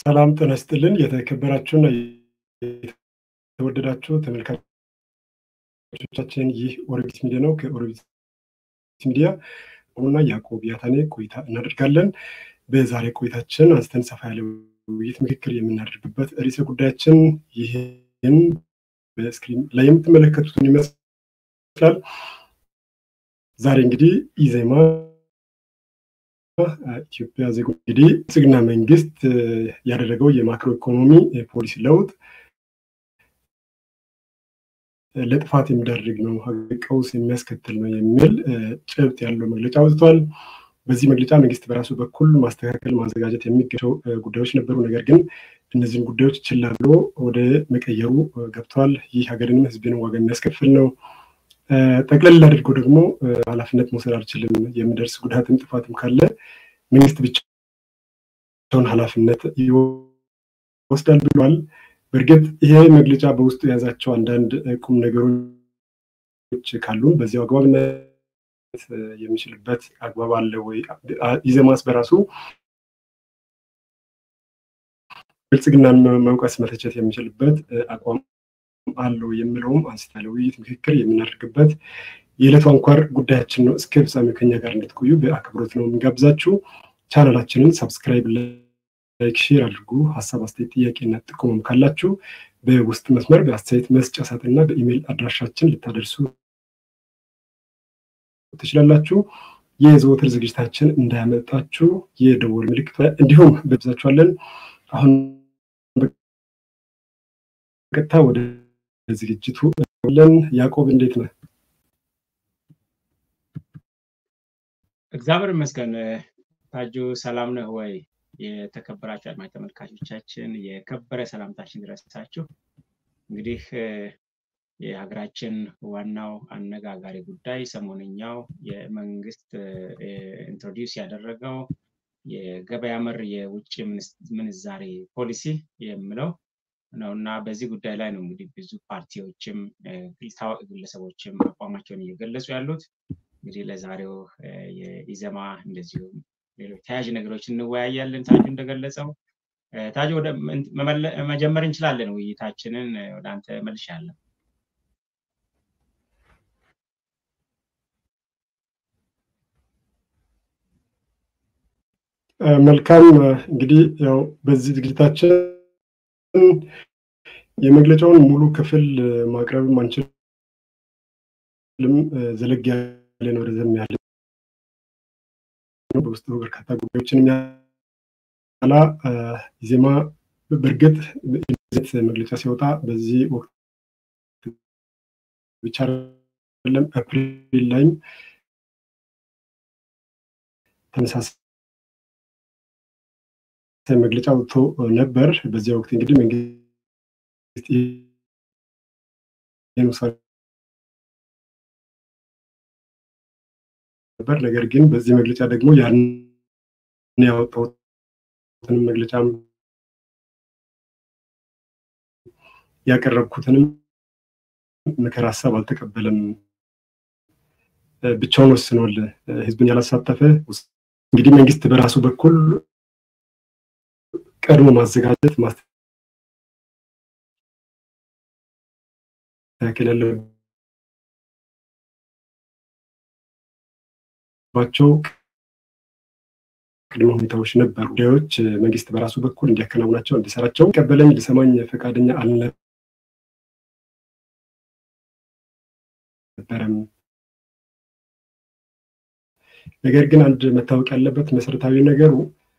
ሰላም ጤና ይስጥልን። የተከበራችሁና የተወደዳችሁ ተመልካቾቻችን ይህ ኦርቢት ሚዲያ ነው። ከኦርቢት ሚዲያ ሆኑና ያዕቆብ ያታኔ ቆይታ እናደርጋለን። በዛሬ ቆይታችን አንስተን ሰፋ ያለ ውይይት፣ ምክክር የምናደርግበት ርዕሰ ጉዳያችን ይህን በስክሪን ላይ የምትመለከቱትን ይመስላል። ዛሬ እንግዲህ ኢዜማ ኢትዮጵያ ዜጎች እንግዲህ ብልጽግና መንግስት ያደረገው የማክሮ ኢኮኖሚ ፖሊሲ ለውጥ ለጥፋት የሚዳርግ ነው፣ ቀውስ የሚያስከትል ነው የሚል ጭብጥ ያለው መግለጫ አውጥቷል። በዚህ መግለጫ መንግስት በራሱ በኩል ማስተካከል፣ ማዘጋጀት የሚገባቸው ጉዳዮች ነበሩ። ነገር ግን እነዚህን ጉዳዮች ችላ ብሎ ወደ መቀየሩ ገብተዋል። ይህ ሀገርንም ህዝብንም ዋጋ የሚያስከፍል ነው። ጠቅለል አድርጎ ደግሞ ኃላፊነት መውሰድ አልችልም፣ የሚደርስ ጉዳትም ጥፋትም ካለ መንግስት ብቻውን ኃላፊነት ይወስዳል ብሏል። በእርግጥ ይሄ መግለጫ በውስጡ የያዛቸው አንዳንድ ቁም ነገሮች ካሉን በዚያው አግባብነት የሚችልበት አግባብ አለ ወይ? ኢዜማስ በራሱ ብልጽግናን መውቀስ መተቸት የሚችልበት አቋም አለው የሚለውም አንስታለ ውይይት ምክክር የምናደርግበት የዕለቱ አንኳር ጉዳያችን ነው። እስከ ፍጻሜው ከኛ ጋር እንድትቆዩ በአክብሮት ነው የምንጋብዛችሁ። ቻናላችንን ሰብስክራይብ፣ ላይክ፣ ሼር አድርጉ። ሀሳብ አስተያየት፣ ጥያቄና ጥቆማም ካላችሁ በውስጥ መስመር በአስተያየት መስጫ ሳጥንና በኢሜይል አድራሻችን ልታደርሱ ትችላላችሁ። የዘወትር ዝግጅታችን እንዳያመጣችሁ የደወል ምልክት እንዲሁም በብዛችኋለን። አሁን በቀጥታ ወደ ዝግጅቱ ለን ያዕቆብ እንዴት ነህ? እግዚአብሔር ይመስገን። ታጁ ሰላም ነህ ወይ? የተከበራችሁ አድማጭ ተመልካቾቻችን የከበረ ሰላምታችን ድረሳችሁ። እንግዲህ የሀገራችን ዋናው አነጋጋሪ ጉዳይ ሰሞነኛው የመንግስት ኢንትሮዲውስ ያደረገው የገበያ መር የውጭ ምንዛሬ ፖሊሲ የሚለው ነው እና በዚህ ጉዳይ ላይ ነው እንግዲህ ብዙ ፓርቲዎችም ታዋቂ ግለሰቦችም አቋማቸውን እየገለጹ ያሉት። እንግዲህ ለዛሬው የኢዜማ እንደዚሁም ሌሎች ተያያዥ ነገሮች እንወያያለን። ታጁ እንደገለጸው ታጁ ወደ መጀመር እንችላለን ውይይታችንን። ወደ አንተ መልሻለሁ። መልካም እንግዲህ ያው በዚህ ዝግጅታችን የመግለጫውን ሙሉ ክፍል ማቅረብም አንችልም። ዘለግ ያለ ነው፣ ረዘም ያለ በውስጡ በርካታ ጉዳዮችን የሚያላ ኢዜማ በእርግጥ መግለጫ ሲወጣ በዚህ ወቅት ብቻ አይደለም፣ አፕሪል ላይም ተመሳሳይ መግለጫ ወጥቶ ነበር። በዚያ ወቅት እንግዲህ መንግስት ውሳኔ ነበር። ነገር ግን በዚህ መግለጫ ደግሞ ያን ያወጣሁትንም መግለጫም ያቀረብኩትንም ምክር ሀሳብ አልተቀበለም። ብቻውን ወስኗል። ህዝብን ያላሳተፈ እንግዲህ መንግስት በራሱ በኩል ቀድሞ ማዘጋጀት ማስተካከል ያለባቸው ቅድመ ሁኔታዎች ነበሩ። ጉዳዮች መንግስት በራሱ በኩል እንዲያከናውናቸው እንዲሰራቸው ቀበለኝ ሊሰማኝ ፈቃደኛ አልነበረም። ነገር ግን አንድ መታወቅ ያለበት መሰረታዊ ነገሩ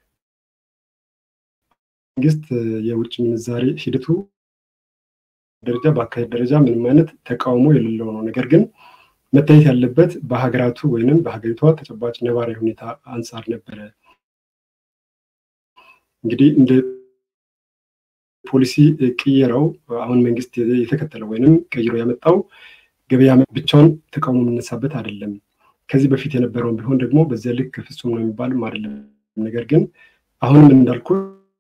መንግስት የውጭ ምንዛሬ ሂደቱ ደረጃ በአካሄድ ደረጃ ምንም አይነት ተቃውሞ የሌለው ነው። ነገር ግን መታየት ያለበት በሀገራቱ ወይንም በሀገሪቷ ተጨባጭ ነባራዊ ሁኔታ አንጻር ነበረ። እንግዲህ እንደ ፖሊሲ ቅየራው አሁን መንግስት የተከተለው ወይንም ቀይሮ ያመጣው ገበያ ብቻውን ተቃውሞ የምነሳበት አይደለም። ከዚህ በፊት የነበረውን ቢሆን ደግሞ በዚያ ልክ ፍጹም ነው የሚባልም አይደለም። ነገር ግን አሁንም እንዳልኩት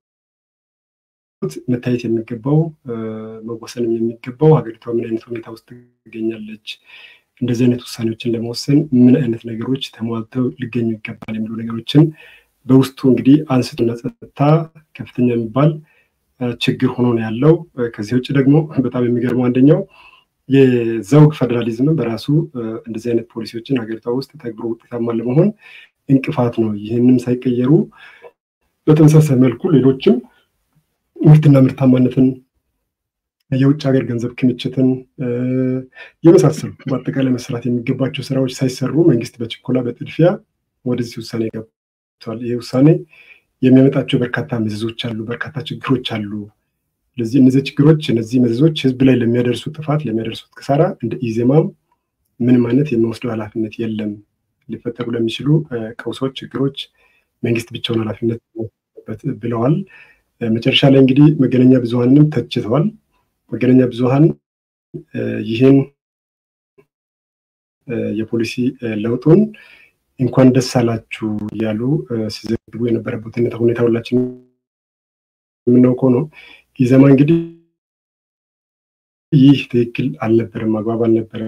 መታየት የሚገባው መወሰንም የሚገባው ሀገሪቷ ምን አይነት ሁኔታ ውስጥ ትገኛለች፣ እንደዚህ አይነት ውሳኔዎችን ለመወሰን ምን አይነት ነገሮች ተሟልተው ሊገኙ ይገባል የሚሉ ነገሮችን በውስጡ እንግዲህ አንስቶና ጸጥታ ከፍተኛ የሚባል ችግር ሆኖ ነው ያለው። ከዚህ ውጭ ደግሞ በጣም የሚገርመው አንደኛው የዘውግ ፌዴራሊዝም በራሱ እንደዚህ አይነት ፖሊሲዎችን ሀገሪቷ ውስጥ ተግብሮ ውጤታማ ለመሆን እንቅፋት ነው። ይህንም ሳይቀየሩ በተመሳሳይ መልኩ ሌሎችም ምርትና ምርታማነትን፣ የውጭ ሀገር ገንዘብ ክምችትን የመሳሰሉ በአጠቃላይ መስራት የሚገባቸው ስራዎች ሳይሰሩ መንግስት በችኮላ በጥድፊያ ወደዚህ ውሳኔ ገብቷል። ይህ ውሳኔ የሚያመጣቸው በርካታ መዘዞች አሉ፣ በርካታ ችግሮች አሉ። ስለዚህ እነዚህ ችግሮች እነዚህ መዘዞች ህዝብ ላይ ለሚያደርሱ ጥፋት ለሚያደርሱት ክሳራ እንደ ኢዜማም ምንም አይነት የሚወስደው ኃላፊነት የለም። ሊፈጠሩ ለሚችሉ ቀውሶች፣ ችግሮች መንግስት ብቻውን ኃላፊነት ብለዋል። መጨረሻ ላይ እንግዲህ መገናኛ ብዙሀንንም ተችተዋል። መገናኛ ብዙሀን ይህን የፖሊሲ ለውጡን እንኳን ደስ አላችሁ እያሉ ሲዘግቡ የነበረበት ሁኔታ ሁላችን የምናውቀው ነው። ኢዜማ እንግዲህ ይህ ትክክል አልነበረም፣ አግባብ አልነበረም፣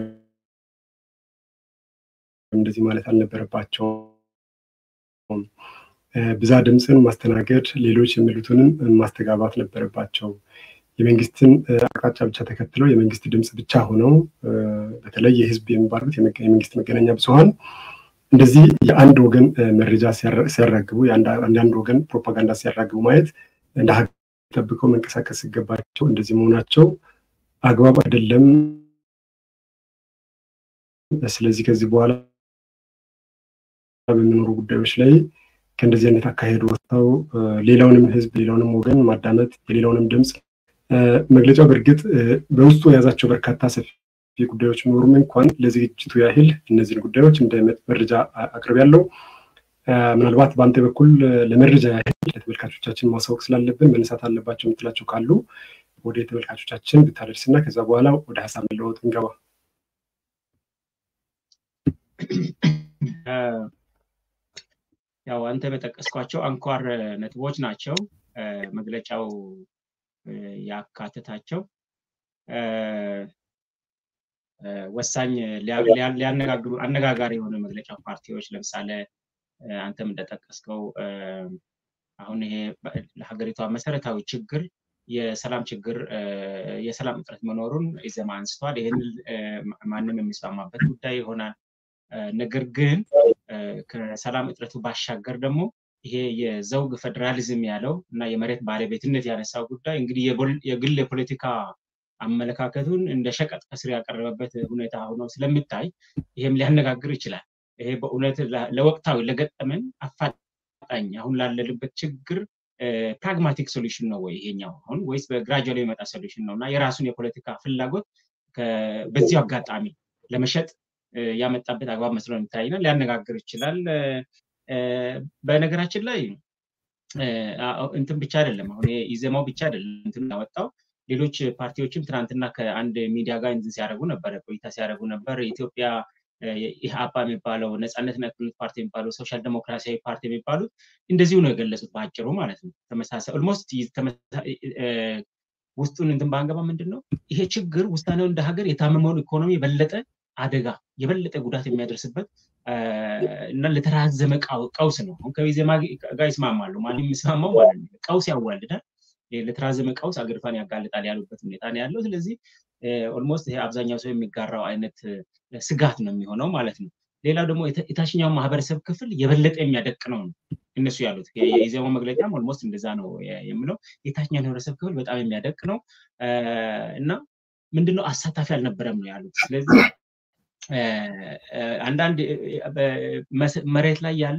እንደዚህ ማለት አልነበረባቸውም። ብዛ ድምፅን ማስተናገድ፣ ሌሎች የሚሉትንም ማስተጋባት ነበረባቸው። የመንግስትን አቅጣጫ ብቻ ተከትለው የመንግስት ድምፅ ብቻ ሆነው በተለይ የህዝብ የሚባሉት የመንግስት መገናኛ ብዙሀን እንደዚህ የአንድ ወገን መረጃ ሲያራግቡ የአንዳንድ ወገን ፕሮፓጋንዳ ሲያራግቡ ማየት እንደ ሀገር ጠብቀው መንቀሳቀስ ሲገባቸው እንደዚህ መሆናቸው አግባብ አይደለም። ስለዚህ ከዚህ በኋላ በሚኖሩ ጉዳዮች ላይ ከእንደዚህ አይነት አካሄድ ወጥተው ሌላውንም ህዝብ ሌላውንም ወገን ማዳመጥ የሌላውንም ድምፅ መግለጫው በእርግጥ በውስጡ የያዛቸው በርካታ ሰፊ ጉዳዮች ቢኖሩም እንኳን ለዝግጅቱ ያህል እነዚህን ጉዳዮች እንደ መረጃ አቅርብ ያለው ምናልባት በአንተ በኩል ለመረጃ ያህል ለተመልካቾቻችን ማሳወቅ ስላለብን መነሳት አለባቸው የምትላቸው ካሉ ወደ ተመልካቾቻችን ብታደርስ እና ከዛ በኋላ ወደ ሀሳብ መለወጥ እንገባ። ያው አንተ በጠቀስኳቸው አንኳር ነጥቦች ናቸው መግለጫው ያካትታቸው ወሳኝ ሊያነጋግሩ አነጋጋሪ የሆነ መግለጫ ፓርቲዎች ለምሳሌ አንተም እንደጠቀስከው አሁን ይሄ ለሀገሪቷ መሰረታዊ ችግር የሰላም ችግር የሰላም እጥረት መኖሩን ኢዜማ አንስቷል። ይህን ማንም የሚስማማበት ጉዳይ ይሆናል። ነገር ግን ከሰላም እጥረቱ ባሻገር ደግሞ ይሄ የዘውግ ፌዴራሊዝም ያለው እና የመሬት ባለቤትነት ያነሳው ጉዳይ እንግዲህ የግል የፖለቲካ አመለካከቱን እንደ ሸቀጥ ከስር ያቀረበበት ሁኔታ ሆኖ ስለሚታይ ይሄም ሊያነጋግር ይችላል። ይሄ በእውነት ለወቅታዊ ለገጠመን አፋጣኝ አሁን ላለንበት ችግር ፕራግማቲክ ሶሉሽን ነው ወይ ይሄኛው አሁን ወይስ በግራጁዋል የሚመጣ ሶሉሽን ነው እና የራሱን የፖለቲካ ፍላጎት በዚሁ አጋጣሚ ለመሸጥ ያመጣበት አግባብ መስሎ የሚታይና ሊያነጋግር ይችላል። በነገራችን ላይ እንትን ብቻ አይደለም አሁን ኢዜማው ብቻ አይደለም እንትን ያወጣው ሌሎች ፓርቲዎችም ትናንትና ከአንድ ሚዲያ ጋር እንትን ሲያደርጉ ነበረ ቆይታ ሲያደርጉ ነበር። ኢትዮጵያ ኢህአፓ የሚባለው ነፃነትና እኩልነት ፓርቲ የሚባለው ሶሻል ዴሞክራሲያዊ ፓርቲ የሚባሉት እንደዚሁ ነው የገለጹት በአጭሩ ማለት ነው። ተመሳሳይ ኦልሞስት ውስጡን እንትን ባንገባ ምንድን ነው ይሄ ችግር ውሳኔው እንደ ሀገር የታመመውን ኢኮኖሚ የበለጠ አደጋ የበለጠ ጉዳት የሚያደርስበት እና ለተራዘመ ቀውስ ነው። አሁን ከኢዜማ ጋር ይስማማሉ። ማንም የሚስማማው ማለት ነው። ቀውስ ያዋልዳል፣ ለተራዘመ ቀውስ አገሪቷን ያጋልጣል ያሉበት ሁኔታ ነው ያለው። ስለዚህ ኦልሞስት ይሄ አብዛኛው ሰው የሚጋራው አይነት ስጋት ነው የሚሆነው ማለት ነው። ሌላው ደግሞ የታችኛው ማህበረሰብ ክፍል የበለጠ የሚያደቅ ነው እነሱ ያሉት የኢዜማው መግለጫም ኦልሞስት እንደዛ ነው የምለው። የታችኛው ማህበረሰብ ክፍል በጣም የሚያደቅ ነው እና ምንድነው አሳታፊ አልነበረም ነው ያሉት። ስለዚህ አንዳንድ መሬት ላይ ያሉ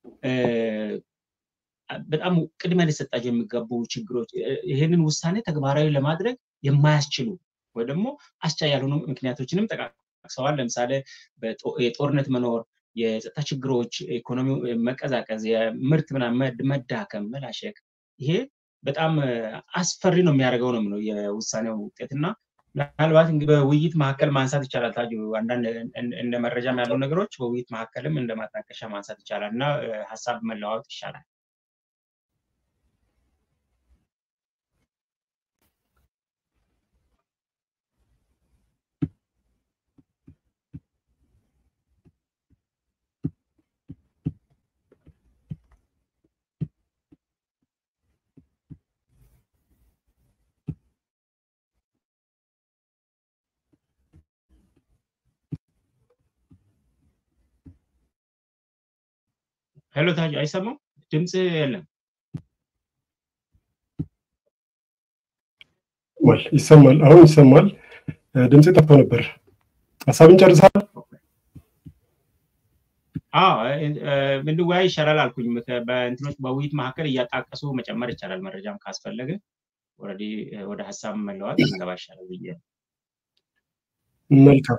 በጣም ቅድሚያ ሊሰጣቸው የሚገቡ ችግሮች ይህንን ውሳኔ ተግባራዊ ለማድረግ የማያስችሉ ወይ ደግሞ አስቻይ ያልሆኑ ምክንያቶችንም ጠቃቅሰዋል። ለምሳሌ የጦርነት መኖር፣ የጸጥታ ችግሮች፣ ኢኮኖሚ መቀዛቀዝ፣ የምርት መዳከም፣ መላሸቅ ይሄ በጣም አስፈሪ ነው የሚያደርገው ነው የምለው የውሳኔው ውጤት እና ምናልባት እንግዲህ በውይይት መካከል ማንሳት ይቻላል። ታጁ አንዳንድ እንደ መረጃም ያለው ነገሮች በውይይት መካከልም እንደ ማጣቀሻ ማንሳት ይቻላል እና ሀሳብ መለዋወጥ ይሻላል። ሄሎ ታጁ አይሰማም? ድምፅ የለም። ይሰማል። አሁን ይሰማል። ድምፅ ጠፍቶ ነበር። ሀሳብን ጨርሳል። እንድወያይ ይሻላል አልኩኝ። በእንትኖች በውይይት መካከል እያጣቀሱ መጨመር ይቻላል። መረጃም ካስፈለገ ኦልሬዲ ወደ ሀሳብ መለዋት እንገባ ይሻላል ብዬ መልካም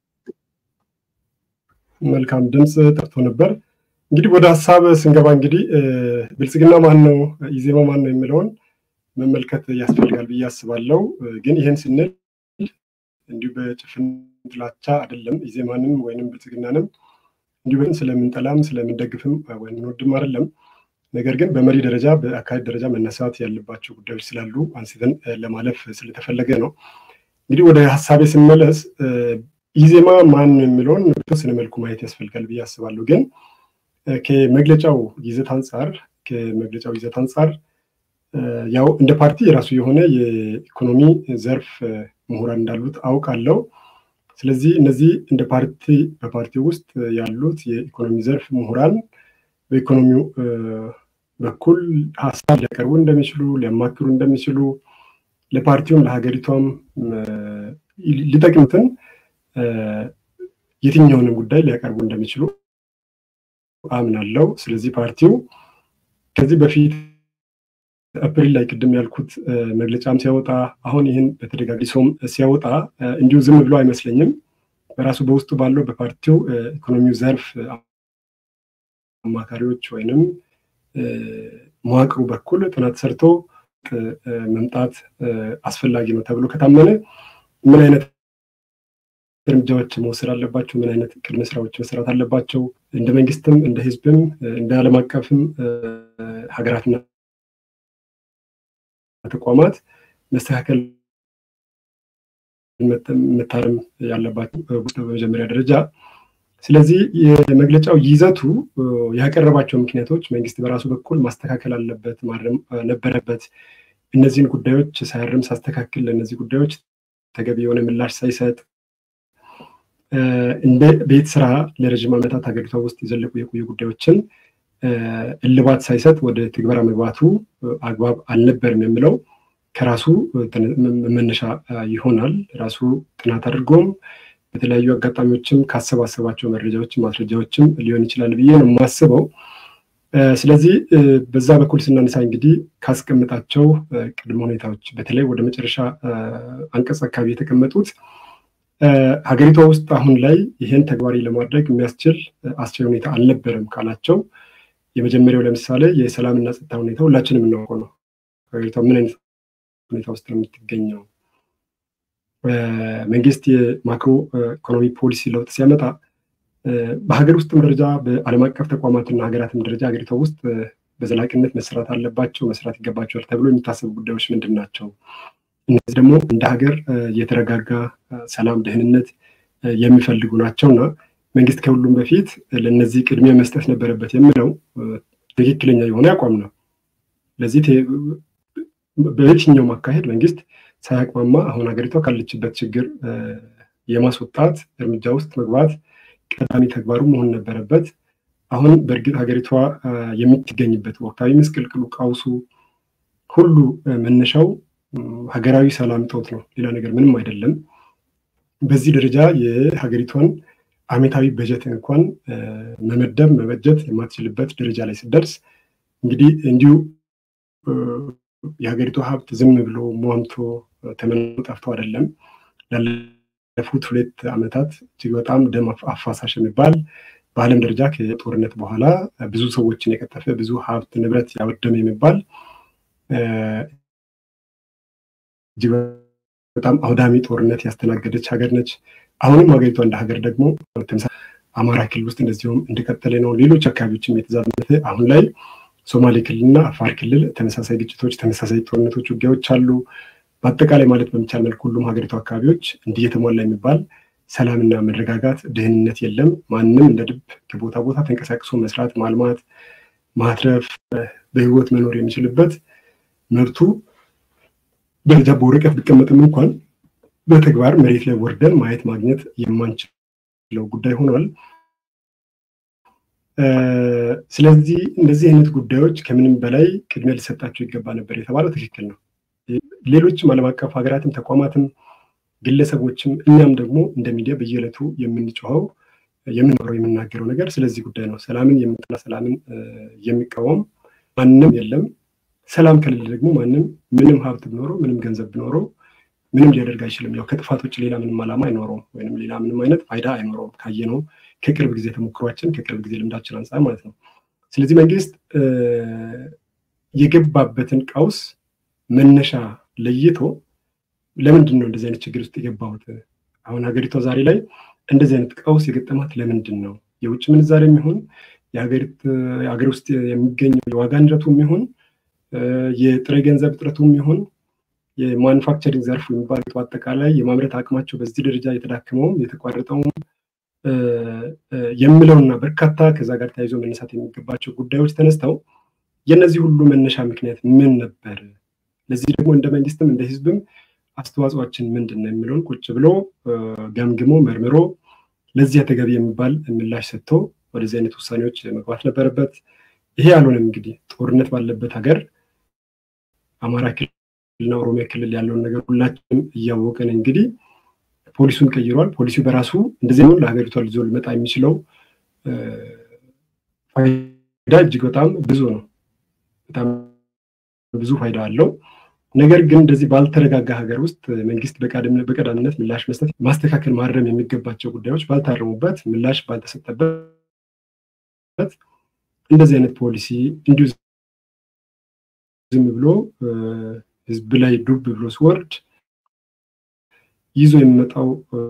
መልካም። ድምፅ ጠፍቶ ነበር። እንግዲህ ወደ ሀሳብ ስንገባ እንግዲህ ብልጽግና ማን ነው፣ ኢዜማ ማን ነው የሚለውን መመልከት ያስፈልጋል ብዬ አስባለው። ግን ይህን ስንል እንዲሁ በጭፍን ጥላቻ አይደለም። ኢዜማንም ወይንም ብልጽግናንም እንዲሁ ስለምንጠላም ስለምንደግፍም ወይም እንወድም አይደለም። ነገር ግን በመሪ ደረጃ በአካሄድ ደረጃ መነሳት ያለባቸው ጉዳዮች ስላሉ አንስተን ለማለፍ ስለተፈለገ ነው። እንግዲህ ወደ ሀሳቤ ስመለስ ኢዜማ ማን ነው የሚለውን በተወሰነ መልኩ ማየት ያስፈልጋል ብዬ አስባለሁ። ግን ከመግለጫው ይዘት አንጻር ከመግለጫው ይዘት አንጻር ያው እንደ ፓርቲ የራሱ የሆነ የኢኮኖሚ ዘርፍ ምሁራን እንዳሉት አውቃለሁ። ስለዚህ እነዚህ እንደ ፓርቲ በፓርቲው ውስጥ ያሉት የኢኮኖሚ ዘርፍ ምሁራን በኢኮኖሚው በኩል ሀሳብ ሊያቀርቡ እንደሚችሉ ሊያማክሩ እንደሚችሉ ለፓርቲውም ለሀገሪቷም ሊጠቅሙትን የትኛውንም ጉዳይ ሊያቀርቡ እንደሚችሉ አምናለው። ስለዚህ ፓርቲው ከዚህ በፊት አፕሪል ላይ ቅድም ያልኩት መግለጫም ሲያወጣ አሁን ይህን በተደጋግሶም ሲያወጣ እንዲሁ ዝም ብሎ አይመስለኝም። በራሱ በውስጡ ባለው በፓርቲው ኢኮኖሚው ዘርፍ አማካሪዎች ወይንም መዋቅሩ በኩል ጥናት ሰርቶ መምጣት አስፈላጊ ነው ተብሎ ከታመነ ምን አይነት እርምጃዎች መውሰድ አለባቸው፣ ምን አይነት ቅድመ ስራዎች መሰራት አለባቸው፣ እንደ መንግስትም እንደ ህዝብም እንደ ዓለም አቀፍም ሀገራትና ተቋማት መስተካከል መታረም ያለባቸው በመጀመሪያ ደረጃ። ስለዚህ የመግለጫው ይዘቱ ያቀረባቸው ምክንያቶች መንግስት በራሱ በኩል ማስተካከል አለበት፣ ማረም ነበረበት። እነዚህን ጉዳዮች ሳያርም ሳስተካክል ለእነዚህ ጉዳዮች ተገቢ የሆነ ምላሽ ሳይሰጥ እንደ ቤት ስራ ለረዥም ዓመታት ሀገሪቷ ውስጥ የዘለቁ የቆዩ ጉዳዮችን እልባት ሳይሰጥ ወደ ትግበራ መግባቱ አግባብ አልነበርም የሚለው ከራሱ መነሻ ይሆናል። ራሱ ጥናት አድርጎም በተለያዩ አጋጣሚዎችም ካሰባሰባቸው መረጃዎችም ማስረጃዎችም ሊሆን ይችላል ብዬ ነው የማስበው። ስለዚህ በዛ በኩል ስናነሳ እንግዲህ ካስቀምጣቸው ቅድመ ሁኔታዎች በተለይ ወደ መጨረሻ አንቀጽ አካባቢ የተቀመጡት ሀገሪቷ ውስጥ አሁን ላይ ይህን ተግባራዊ ለማድረግ የሚያስችል አስቻይ ሁኔታ አልነበረም ካላቸው የመጀመሪያው ለምሳሌ የሰላምና ጸጥታ ሁኔታ ሁላችንም የምናውቀው ነው። ሀገሪቷ ምን አይነት ሁኔታ ውስጥ ነው የምትገኘው? መንግስት የማክሮ ኢኮኖሚ ፖሊሲ ለውጥ ሲያመጣ በሀገር ውስጥም ደረጃ በዓለም አቀፍ ተቋማትና ሀገራትም ደረጃ ሀገሪቷ ውስጥ በዘላቂነት መሰራት አለባቸው መስራት ይገባቸዋል ተብሎ የሚታሰቡ ጉዳዮች ምንድን ናቸው? እነዚህ ደግሞ እንደ ሀገር የተረጋጋ ሰላም፣ ደህንነት የሚፈልጉ ናቸውና መንግስት ከሁሉም በፊት ለእነዚህ ቅድሚያ መስጠት ነበረበት የሚለው ትክክለኛ የሆነ አቋም ነው። ለዚህ በየትኛውም አካሄድ መንግስት ሳያቅማማ አሁን ሀገሪቷ ካለችበት ችግር የማስወጣት እርምጃ ውስጥ መግባት ቀዳሚ ተግባሩ መሆን ነበረበት። አሁን በእርግጥ ሀገሪቷ የምትገኝበት ወቅታዊ ምስቅልቅሉ፣ ቀውሱ ሁሉ መነሻው ሀገራዊ ሰላም እጦት ነው። ሌላ ነገር ምንም አይደለም። በዚህ ደረጃ የሀገሪቷን አመታዊ በጀት እንኳን መመደብ መበጀት የማትችልበት ደረጃ ላይ ስደርስ እንግዲህ እንዲሁ የሀገሪቱ ሀብት ዝም ብሎ ሟምቶ ተመኖ ጠፍቶ አይደለም። ላለፉት ሁለት ዓመታት እጅግ በጣም ደም አፋሳሽ የሚባል በዓለም ደረጃ ከጦርነት በኋላ ብዙ ሰዎችን የቀጠፈ ብዙ ሀብት ንብረት ያወደመ የሚባል እጅግ በጣም አውዳሚ ጦርነት ያስተናገደች ሀገር ነች። አሁንም ሀገሪቷ እንደ ሀገር ደግሞ አማራ ክልል ውስጥ እንደዚሁም እንደቀጠለ ነው። ሌሎች አካባቢዎችም የተዛመተ አሁን ላይ ሶማሌ ክልልና አፋር ክልል ተመሳሳይ ግጭቶች፣ ተመሳሳይ ጦርነቶች፣ ውጊያዎች አሉ። በአጠቃላይ ማለት በሚቻል መልኩ ሁሉም ሀገሪቱ አካባቢዎች እንዲህ የተሟላ የሚባል ሰላምና መረጋጋት፣ ደህንነት የለም። ማንም እንደ ድብ ከቦታ ቦታ ተንቀሳቅሶ መስራት፣ ማልማት፣ ማትረፍ፣ በህይወት መኖር የሚችልበት መብቱ ደረጃ በወረቀት ቢቀመጥም እንኳን በተግባር መሬት ላይ ወርደን ማየት ማግኘት የማንችለው ጉዳይ ሆኗል። ስለዚህ እንደዚህ አይነት ጉዳዮች ከምንም በላይ ቅድሚያ ሊሰጣቸው ይገባ ነበር የተባለው ትክክል ነው። ሌሎችም ዓለም አቀፍ ሀገራትም ተቋማትም ግለሰቦችም እኛም ደግሞ እንደ ሚዲያ በየዕለቱ የምንጮኸው የምንኖረው የምናገረው ነገር ስለዚህ ጉዳይ ነው። ሰላምን የምጠላ ሰላምን የሚቃወም ማንም የለም። ሰላም ከሌለ ደግሞ ማንም ምንም ሀብት ቢኖረው ምንም ገንዘብ ቢኖረው ምንም ሊያደርግ አይችልም። ያው ከጥፋት ውጭ ሌላ ምንም ዓላማ አይኖረውም፣ ወይም ሌላ ምንም አይነት ፋይዳ አይኖረውም። ካየነው ከቅርብ ጊዜ ተሞክሯችን ከቅርብ ጊዜ ልምዳችን አንጻር ማለት ነው። ስለዚህ መንግስት የገባበትን ቀውስ መነሻ ለይቶ ለምንድን ነው እንደዚህ አይነት ችግር ውስጥ የገባሁት? አሁን ሀገሪቷ ዛሬ ላይ እንደዚህ አይነት ቀውስ የገጠማት ለምንድን ነው? የውጭ ምንዛሬ የሚሆን የሀገር ውስጥ የሚገኘው የዋጋ ንረቱ የሚሆን የጥሬ ገንዘብ እጥረቱ የሚሆን የማኑፋክቸሪንግ ዘርፉ የሚባሉት አጠቃላይ የማምረት አቅማቸው በዚህ ደረጃ የተዳከመውም የተቋረጠውም የምለውና በርካታ ከዛ ጋር ተያይዞ መነሳት የሚገባቸው ጉዳዮች ተነስተው የእነዚህ ሁሉ መነሻ ምክንያት ምን ነበር? ለዚህ ደግሞ እንደ መንግስትም እንደ ህዝብም አስተዋጽኦችን ምንድን ነው የሚለውን ቁጭ ብሎ ገምግሞ መርምሮ ለዚህ ተገቢ የሚባል ምላሽ ሰጥቶ ወደዚህ አይነት ውሳኔዎች መግባት ነበረበት። ይሄ አልሆነም። እንግዲህ ጦርነት ባለበት ሀገር አማራ ክልልና ኦሮሚያ ክልል ያለውን ነገር ሁላችንም እያወቀን እንግዲህ ፖሊሱን ቀይሯል። ፖሊሱ በራሱ እንደዚህ ነው ለሀገሪቷ ልዞ ሊመጣ የሚችለው ፋይዳ እጅግ በጣም ብዙ ነው። በጣም ብዙ ፋይዳ አለው። ነገር ግን እንደዚህ ባልተረጋጋ ሀገር ውስጥ መንግስት በቀዳሚነት ምላሽ መስጠት፣ ማስተካከል፣ ማረም የሚገባቸው ጉዳዮች ባልታረሙበት፣ ምላሽ ባልተሰጠበት እንደዚህ አይነት ፖሊሲ እንዲሁ ዝም ብሎ ህዝብ ላይ ዱብ ብሎ ሲወርድ ይዞ የሚመጣው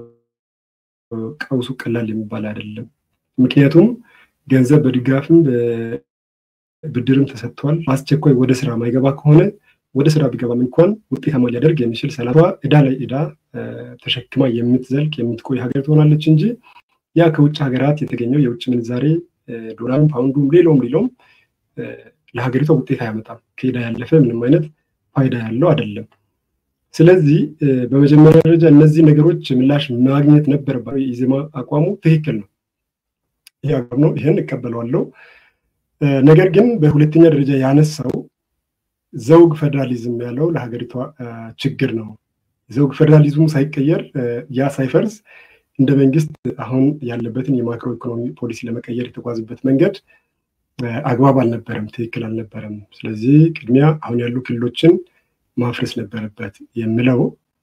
ቀውሱ ቀላል የሚባል አይደለም። ምክንያቱም ገንዘብ በድጋፍም በብድርም ተሰጥቷል። አስቸኳይ ወደ ስራ ማይገባ ከሆነ ወደ ስራ ቢገባም እንኳን ውጤታማ ሊያደርግ የሚችል ሰላቷ እዳ ላይ እዳ ተሸክማ የምትዘልቅ የምትቆይ ሀገር ትሆናለች እንጂ ያ ከውጭ ሀገራት የተገኘው የውጭ ምንዛሬ ዶላርም፣ ፓውንዱም፣ ሌሎም ሌሎም ለሀገሪቷ ውጤት አያመጣም። ከእዳ ያለፈ ምንም አይነት ፋይዳ ያለው አይደለም። ስለዚህ በመጀመሪያ ደረጃ እነዚህ ነገሮች ምላሽ ማግኘት ነበረባቸው። የኢዜማ አቋሙ ትክክል ነው፣ ይህ አቋም ነው፣ ይህን እቀበለዋለሁ። ነገር ግን በሁለተኛ ደረጃ ያነሳው ዘውግ ፌዴራሊዝም ያለው ለሀገሪቷ ችግር ነው። ዘውግ ፌዴራሊዝሙ ሳይቀየር ያ ሳይፈርስ እንደ መንግስት አሁን ያለበትን የማክሮ ኢኮኖሚ ፖሊሲ ለመቀየር የተጓዝበት መንገድ አግባብ አልነበረም፣ ትክክል አልነበረም። ስለዚህ ቅድሚያ አሁን ያሉ ክልሎችን ማፍረስ ነበረበት የሚለው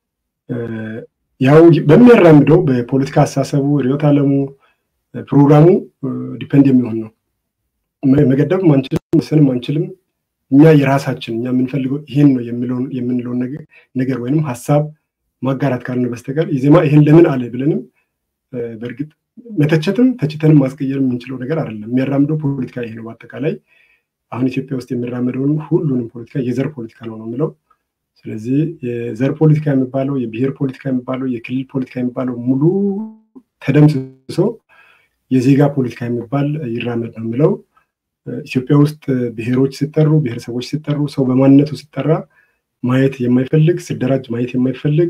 ያው በሚያራምደው በፖለቲካ አስተሳሰቡ ርዕዮተ ዓለሙ ፕሮግራሙ ዲፐንድ የሚሆን ነው። መገደብም አንችልም፣ መወሰንም አንችልም። እኛ የራሳችን እኛ የምንፈልገው ይህን ነው የምንለውን ነገር ወይንም ሀሳብ ማጋራት ካልሆነ በስተቀር ኢዜማ ይህን ለምን አለ ብለንም በእርግጥ መተቸትም ተችተንም ማስቀየር የምንችለው ነገር አይደለም። የሚያራምደው ፖለቲካ ይሄ ነው። በአጠቃላይ አሁን ኢትዮጵያ ውስጥ የሚራመደውን ሁሉንም ፖለቲካ የዘር ፖለቲካ ነው ነው የምለው። ስለዚህ የዘር ፖለቲካ የሚባለው የብሔር ፖለቲካ የሚባለው የክልል ፖለቲካ የሚባለው ሙሉ ተደምስሶ የዜጋ ፖለቲካ የሚባል ይራመድ ነው የምለው። ኢትዮጵያ ውስጥ ብሔሮች ሲጠሩ፣ ብሔረሰቦች ሲጠሩ፣ ሰው በማንነቱ ሲጠራ ማየት የማይፈልግ ሲደራጅ ማየት የማይፈልግ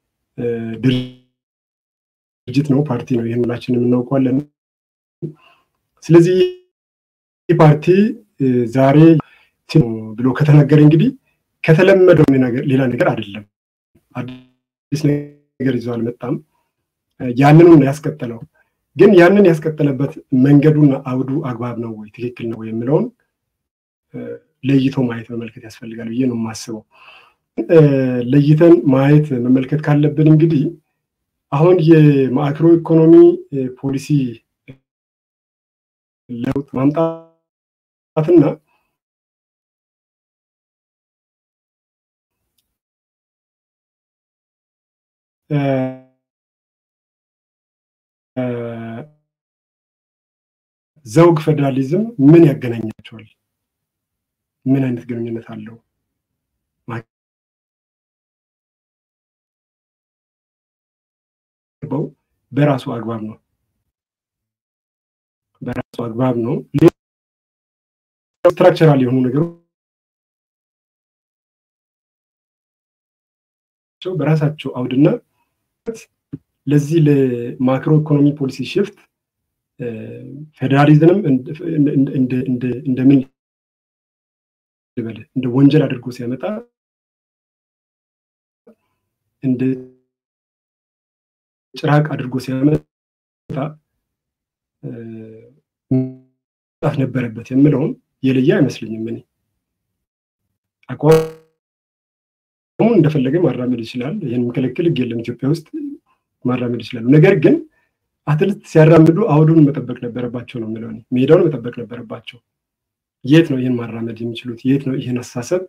ድርጅት ነው፣ ፓርቲ ነው። ይህን ሁላችንም እናውቀዋለን። ስለዚህ ይህ ፓርቲ ዛሬ ብሎ ከተናገረ እንግዲህ ከተለመደው ሌላ ነገር አይደለም፣ አዲስ ነገር ይዞ አልመጣም። ያንኑ ነው ያስቀጠለው። ግን ያንን ያስቀጠለበት መንገዱና አውዱ አግባብ ነው ወይ ትክክል ነው ወይ የሚለውን ለይቶ ማየት መመልከት ያስፈልጋል ብዬ ነው የማስበው። ለይተን ማየት መመልከት ካለብን እንግዲህ አሁን የማክሮ ኢኮኖሚ ፖሊሲ ለውጥ ማምጣትና ዘውግ ፌዴራሊዝም ምን ያገናኛቸዋል? ምን አይነት ግንኙነት አለው? በራሱ አግባብ ነው። በራሱ አግባብ ነው። ስትራክቸራል የሆኑ ነገሮች በራሳቸው አውድና ለዚህ ለማክሮ ኢኮኖሚ ፖሊሲ ሽፍት ፌዴራሊዝምም እንደምን ልበል እንደ ወንጀል አድርጎ ሲያመጣ እንደ ጭራቅ አድርጎ ሲያመጣ መጣፍ ነበረበት የምለውን የለየ አይመስለኝም። እኔ አቋሙን እንደፈለገ ማራመድ ይችላል። ይህን የሚከለክል ሕግ የለም ኢትዮጵያ ውስጥ ማራመድ ይችላሉ። ነገር ግን አትሌት ሲያራምዱ አውዱን መጠበቅ ነበረባቸው ነው የምለው። ሜዳውን መጠበቅ ነበረባቸው። የት ነው ይህን ማራመድ የሚችሉት? የት ነው ይህን አስተሳሰብ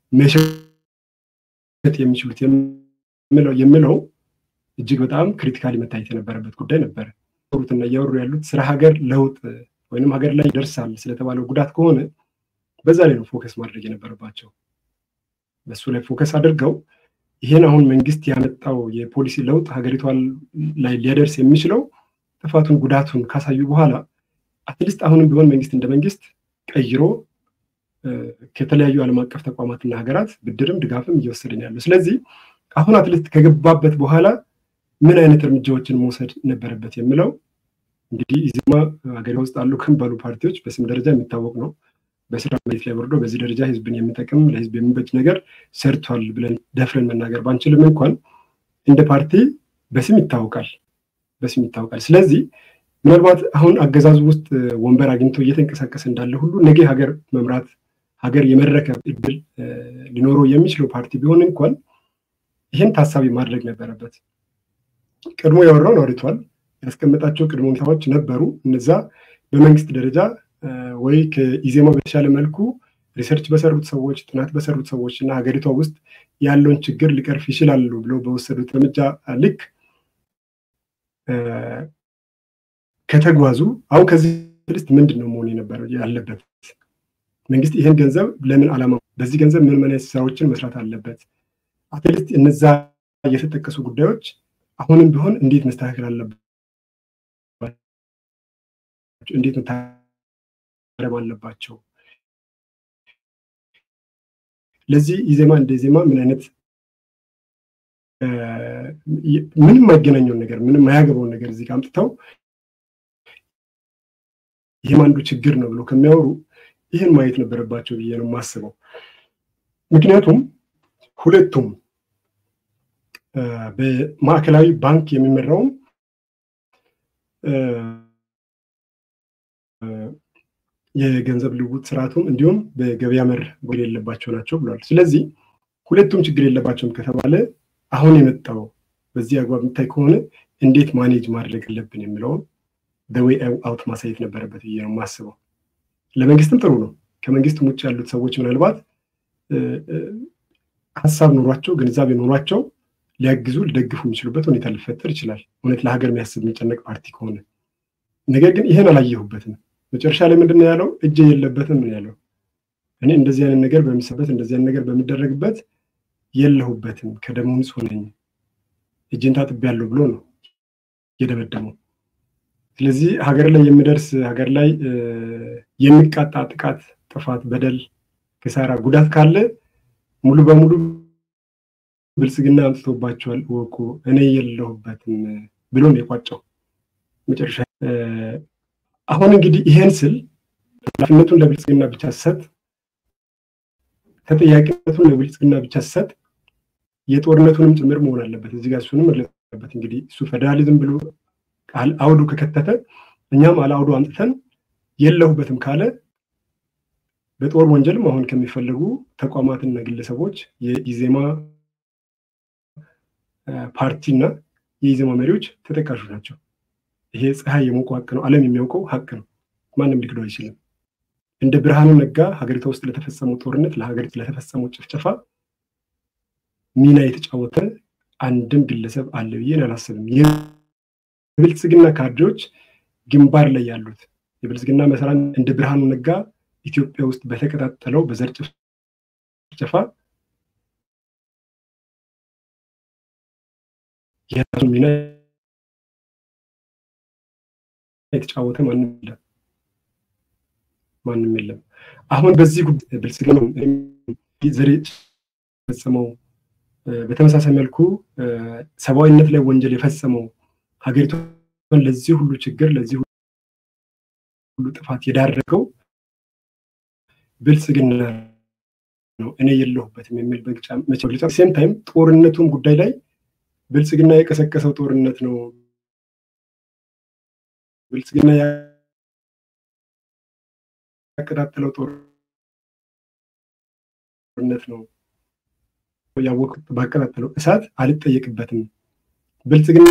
መሸጥ የሚችሉት የምለው እጅግ በጣም ክሪቲካሊ መታየት የነበረበት ጉዳይ ነበረ። ሩትና እያወሩ ያሉት ስለ ሀገር ለውጥ ወይም ሀገር ላይ ይደርሳል ስለተባለው ጉዳት ከሆነ በዛ ላይ ነው ፎከስ ማድረግ የነበረባቸው። በሱ ላይ ፎከስ አድርገው ይህን አሁን መንግስት ያመጣው የፖሊሲ ለውጥ ሀገሪቷ ላይ ሊያደርስ የሚችለው ጥፋቱን ጉዳቱን ካሳዩ በኋላ አትሊስት አሁንም ቢሆን መንግስት እንደ መንግስት ቀይሮ ከተለያዩ ዓለም አቀፍ ተቋማትና ሀገራት ብድርም ድጋፍም እየወሰድን ያለው። ስለዚህ አሁን አትሊስት ከገባበት በኋላ ምን አይነት እርምጃዎችን መውሰድ ነበረበት የሚለው እንግዲህ ኢዜማ ሀገሪቷ ውስጥ አሉ ከሚባሉ ፓርቲዎች በስም ደረጃ የሚታወቅ ነው። በስራ መሬት ላይ ወርዶ በዚህ ደረጃ ህዝብን የሚጠቅም ለህዝብ የሚበጅ ነገር ሰርቷል ብለን ደፍረን መናገር ባንችልም እንኳን እንደ ፓርቲ በስም ይታወቃል በስም ይታወቃል። ስለዚህ ምናልባት አሁን አገዛዙ ውስጥ ወንበር አግኝቶ እየተንቀሳቀሰ እንዳለ ሁሉ ነገ ሀገር መምራት ሀገር የመረከብ እድል ሊኖረው የሚችለው ፓርቲ ቢሆን እንኳን ይህን ታሳቢ ማድረግ ነበረበት። ቀድሞ ያወራውን አውርቷል። ያስቀመጣቸው ቅድመ ሁኔታዎች ነበሩ። እነዛ በመንግስት ደረጃ ወይ ከኢዜማ በተሻለ መልኩ ሪሰርች በሰሩት ሰዎች፣ ጥናት በሰሩት ሰዎች እና ሀገሪቷ ውስጥ ያለውን ችግር ሊቀርፍ ይችላሉ ብለው በወሰዱት እርምጃ ልክ ከተጓዙ አሁን ከዚህ ልስት ምንድን ነው መሆን የነበረው ያለበት? መንግስት ይህን ገንዘብ ለምን ዓላማ በዚህ ገንዘብ ምን ምን ስራዎችን መስራት አለበት? አትሊስት እነዛ የተጠቀሱ ጉዳዮች አሁንም ቢሆን እንዴት መስተካከል አለባቸው? እንዴት መታረም አለባቸው? ለዚህ ኢዜማ እንደ ዜማ ምን አይነት ምንም የማይገናኘውን ነገር ምንም የማያገባውን ነገር እዚህ ጋር አምጥተው ይህም አንዱ ችግር ነው ብሎ ከሚያወሩ ይህን ማየት ነበረባቸው ብዬ ነው የማስበው። ምክንያቱም ሁለቱም በማዕከላዊ ባንክ የሚመራውም የገንዘብ ልውውጥ ስርዓቱም እንዲሁም በገበያ መር ጎል የለባቸው ናቸው ብሏል። ስለዚህ ሁለቱም ችግር የለባቸውም ከተባለ አሁን የመጣው በዚህ አግባብ የሚታይ ከሆነ እንዴት ማኔጅ ማድረግ አለብን የሚለውን በዌይ አውት ማሳየት ነበረበት ብዬ ነው የማስበው። ለመንግስትም ጥሩ ነው። ከመንግስትም ውጭ ያሉት ሰዎች ምናልባት ሀሳብ ኖሯቸው ግንዛቤ ኖሯቸው ሊያግዙ ሊደግፉ የሚችሉበት ሁኔታ ሊፈጠር ይችላል። እውነት ለሀገር የሚያስብ የሚጨነቅ ፓርቲ ከሆነ ነገር ግን ይህን አላየሁበትም። መጨረሻ ላይ ምንድን ነው ያለው? እጅ የለበትም ነው ያለው። እኔ እንደዚህ አይነት ነገር በሚሰበት እንደዚህ አይነት ነገር በሚደረግበት የለሁበትም፣ ከደሙ ንጹሕ ነኝ፣ እጅን ታጥቤያለሁ ብሎ ነው የደመደመው። ስለዚህ ሀገር ላይ የሚደርስ ሀገር ላይ የሚቃጣ ጥቃት፣ ጥፋት፣ በደል፣ ክሳራ፣ ጉዳት ካለ ሙሉ በሙሉ ብልጽግና አምጥቶባቸዋል እወቁ፣ እኔ የለሁበትም ብሎ ነው የቋጨው መጨረሻ። አሁን እንግዲህ ይሄን ስል ኃላፊነቱን ለብልጽግና ብቻ ሰጥ ተጠያቂነቱን ለብልጽግና ብቻ ሰጥ የጦርነቱንም ጭምር መሆን አለበት። እዚህ ጋር እሱንም መግለጽ አለበት። እንግዲህ እሱ ፌዴራሊዝም ብሎ አውዱ ከከተተ እኛም አለ አውዱ አምጥተን የለሁበትም ካለ በጦር ወንጀልም አሁን ከሚፈለጉ ተቋማትና ግለሰቦች የኢዜማ ፓርቲና የኢዜማ መሪዎች ተጠቃሾች ናቸው። ይሄ ፀሐይ የሞቀ ሀቅ ነው። ዓለም የሚያውቀው ሀቅ ነው። ማንም ሊክደው አይችልም። እንደ ብርሃኑ ነጋ ሀገሪቷ ውስጥ ለተፈጸመው ጦርነት፣ ለሀገሪቱ ለተፈጸመው ጭፍጨፋ ሚና የተጫወተ አንድም ግለሰብ አለ ብዬ አላስብም። የብልጽግና ካድሬዎች ግንባር ላይ ያሉት የብልጽግና መሰራን እንደ ብርሃኑ ነጋ ኢትዮጵያ ውስጥ በተቀጣጠለው በዘር ጭፍጨፋ የራሱ ሚና የተጫወተ ማንም የለም ማንም የለም። አሁን በዚህ ጉዳይ ብልጽግና ዘር የፈጸመው በተመሳሳይ መልኩ ሰብአዊነት ላይ ወንጀል የፈጸመው ሀገሪቷን ለዚህ ሁሉ ችግር ለዚህ ሁሉ ጥፋት የዳረገው ብልጽግና ነው፣ እኔ የለሁበትም የሚል መግለጫ ሴም ታይም ጦርነቱን ጉዳይ ላይ ብልጽግና የቀሰቀሰው ጦርነት ነው፣ ብልጽግና ያቀጣጠለው ጦርነት ነው ያወቅሁት ባቀጣጠለው እሳት አልጠየቅበትም። ብልጽግና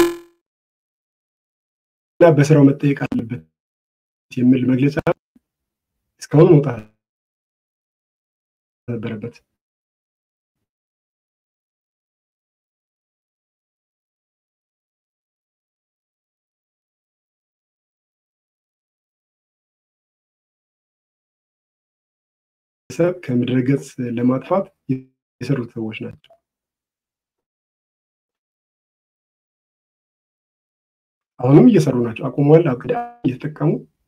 በስራው መጠየቅ አለበት የሚል መግለጫ እስካሁን መውጣት ነበረበት። ሰብ ከምድረ ገጽ ለማጥፋት የሰሩት ሰዎች ናቸው። አሁንም እየሰሩ ናቸው። አቁመዋል። አቅዳ እየተጠቀሙ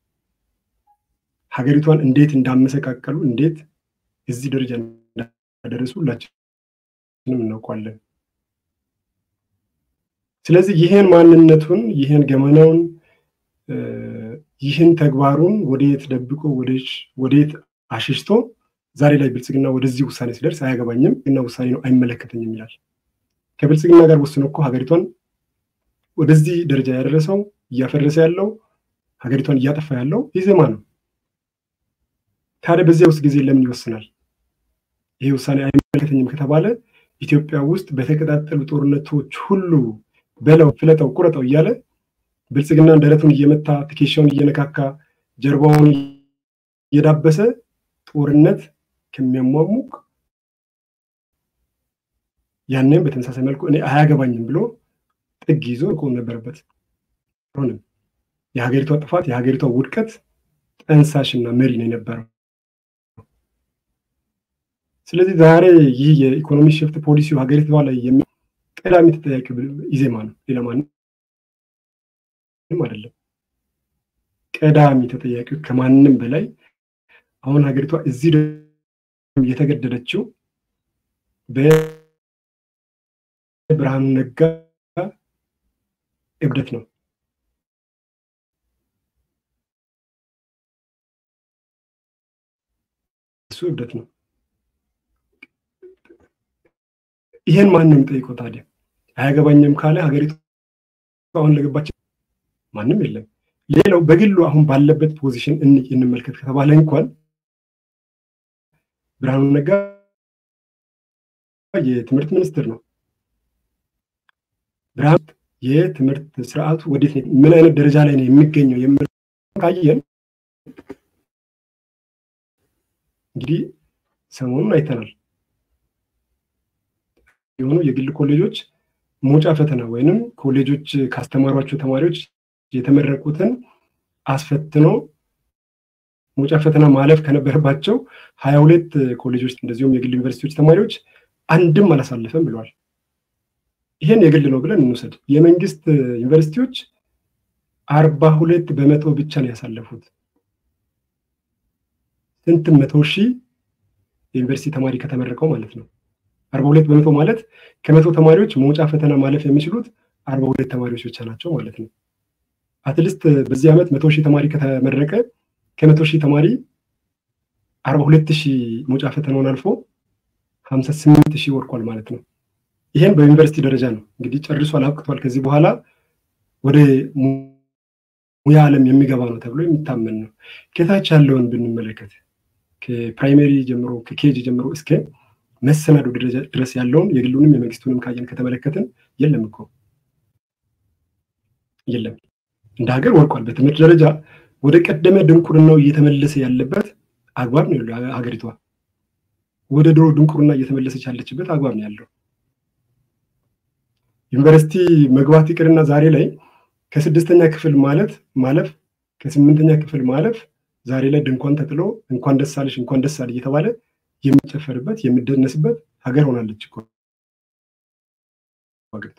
ሀገሪቷን እንዴት እንዳመሰቃቀሉ እንዴት እዚህ ደረጃ እንዳደረሱ ሁላችንም እናውቋለን። ስለዚህ ይህን ማንነቱን ይህን ገመናውን ይህን ተግባሩን ወደየት ደብቆ ወደየት አሽሽቶ ዛሬ ላይ ብልጽግና ወደዚህ ውሳኔ ሲደርስ አያገባኝም እና ውሳኔ ነው አይመለከተኝም ይላል። ከብልጽግና ጋር ወስኖ እኮ ሀገሪቷን ወደዚህ ደረጃ ያደረሰው እያፈረሰ ያለው ሀገሪቷን እያጠፋ ያለው ኢዜማ ነው። ታዲያ በዚያ ውስጥ ጊዜ ለምን ይወስናል? ይሄ ውሳኔ አይመለከተኝም ከተባለ ኢትዮጵያ ውስጥ በተቀጣጠሉ ጦርነቶች ሁሉ በለው፣ ፍለጠው፣ ቁረጠው እያለ ብልጽግና ደረቱን እየመታ ትከሻውን እየነካካ ጀርባውን እየዳበሰ ጦርነት ከሚያሟሙቅ ያንን በተመሳሳይ መልኩ እኔ አያገባኝም ብሎ ጥግ ይዞ መቆም ነበረበት። ሆንም የሀገሪቷ ጥፋት የሀገሪቷ ውድቀት ጠንሳሽና መሪ ነው የነበረው። ስለዚህ ዛሬ ይህ የኢኮኖሚ ሽፍት ፖሊሲው ሀገሪቷ ላይ ቀዳሚ ተጠያቂ ኢዜማ ነው፣ ሌላ ማንም አይደለም። ቀዳሚ ተጠያቂው ከማንም በላይ አሁን ሀገሪቷ እዚህ የተገደደችው በብርሃኑ ነጋ እብደት ነው። እሱ እብደት ነው። ይሄን ማንም ጠይቀው ታዲያ አያገባኝም ካለ ሀገሪቱ አሁን ለገባች ማንም የለም። ሌላው በግሉ አሁን ባለበት ፖዚሽን እንመልከት ከተባለ እንኳን ብርሃኑ ነጋ የትምህርት ሚኒስትር ነው። ብርሃኑ የትምህርት ስርዓቱ ወዴት ምን አይነት ደረጃ ላይ ነው የሚገኘው የምል ካየን እንግዲህ ሰሞኑን አይተናል። የሆኑ የግል ኮሌጆች መውጫ ፈተና ወይንም ኮሌጆች ካስተማሯቸው ተማሪዎች የተመረቁትን አስፈትኖ መውጫ ፈተና ማለፍ ከነበረባቸው ሀያ ሁለት ኮሌጆች እንደዚሁም የግል ዩኒቨርሲቲዎች ተማሪዎች አንድም አላሳለፈም ብለዋል። ይሄን የግል ነው ብለን እንውሰድ። የመንግስት ዩኒቨርሲቲዎች አርባ ሁለት በመቶ ብቻ ነው ያሳለፉት። ስንት መቶ ሺህ የዩኒቨርሲቲ ተማሪ ከተመረቀው ማለት ነው። አርባ ሁለት በመቶ ማለት ከመቶ ተማሪዎች መውጫ ፈተና ማለፍ የሚችሉት አርባ ሁለት ተማሪዎች ብቻ ናቸው ማለት ነው። አትሊስት በዚህ ዓመት መቶ ሺህ ተማሪ ከተመረቀ ከመቶ ሺህ ተማሪ አርባ ሁለት ሺህ መውጫ ፈተናውን አልፎ ሀምሳ ስምንት ሺህ ወድቋል ማለት ነው። ይሄን በዩኒቨርሲቲ ደረጃ ነው እንግዲህ ጨርሷል፣ አብቅቷል። ከዚህ በኋላ ወደ ሙያ ዓለም የሚገባ ነው ተብሎ የሚታመን ነው። ከታች ያለውን ብንመለከት ከፕራይሜሪ ጀምሮ ከኬጅ ጀምሮ እስከ መሰናዶ ድረስ ያለውን የግሉንም የመንግስቱንም ካየን ከተመለከትን የለም እኮ የለም። እንደ ሀገር ወድቋል። በትምህርት ደረጃ ወደ ቀደመ ድንቁርናው እየተመለሰ ያለበት አግባብ ነው ያለው ሀገሪቷ። ወደ ድሮ ድንቁርና እየተመለሰች ያለችበት አግባብ ነው ያለው። ዩኒቨርሲቲ መግባት ይቅርና ዛሬ ላይ ከስድስተኛ ክፍል ማለት ማለፍ ከስምንተኛ ክፍል ማለፍ ዛሬ ላይ ድንኳን ተጥሎ እንኳን ደስ አለሽ እንኳን ደስ አለ እየተባለ የሚጨፈርበት የሚደነስበት ሀገር ሆናለች እኮ ሀገሪቷ።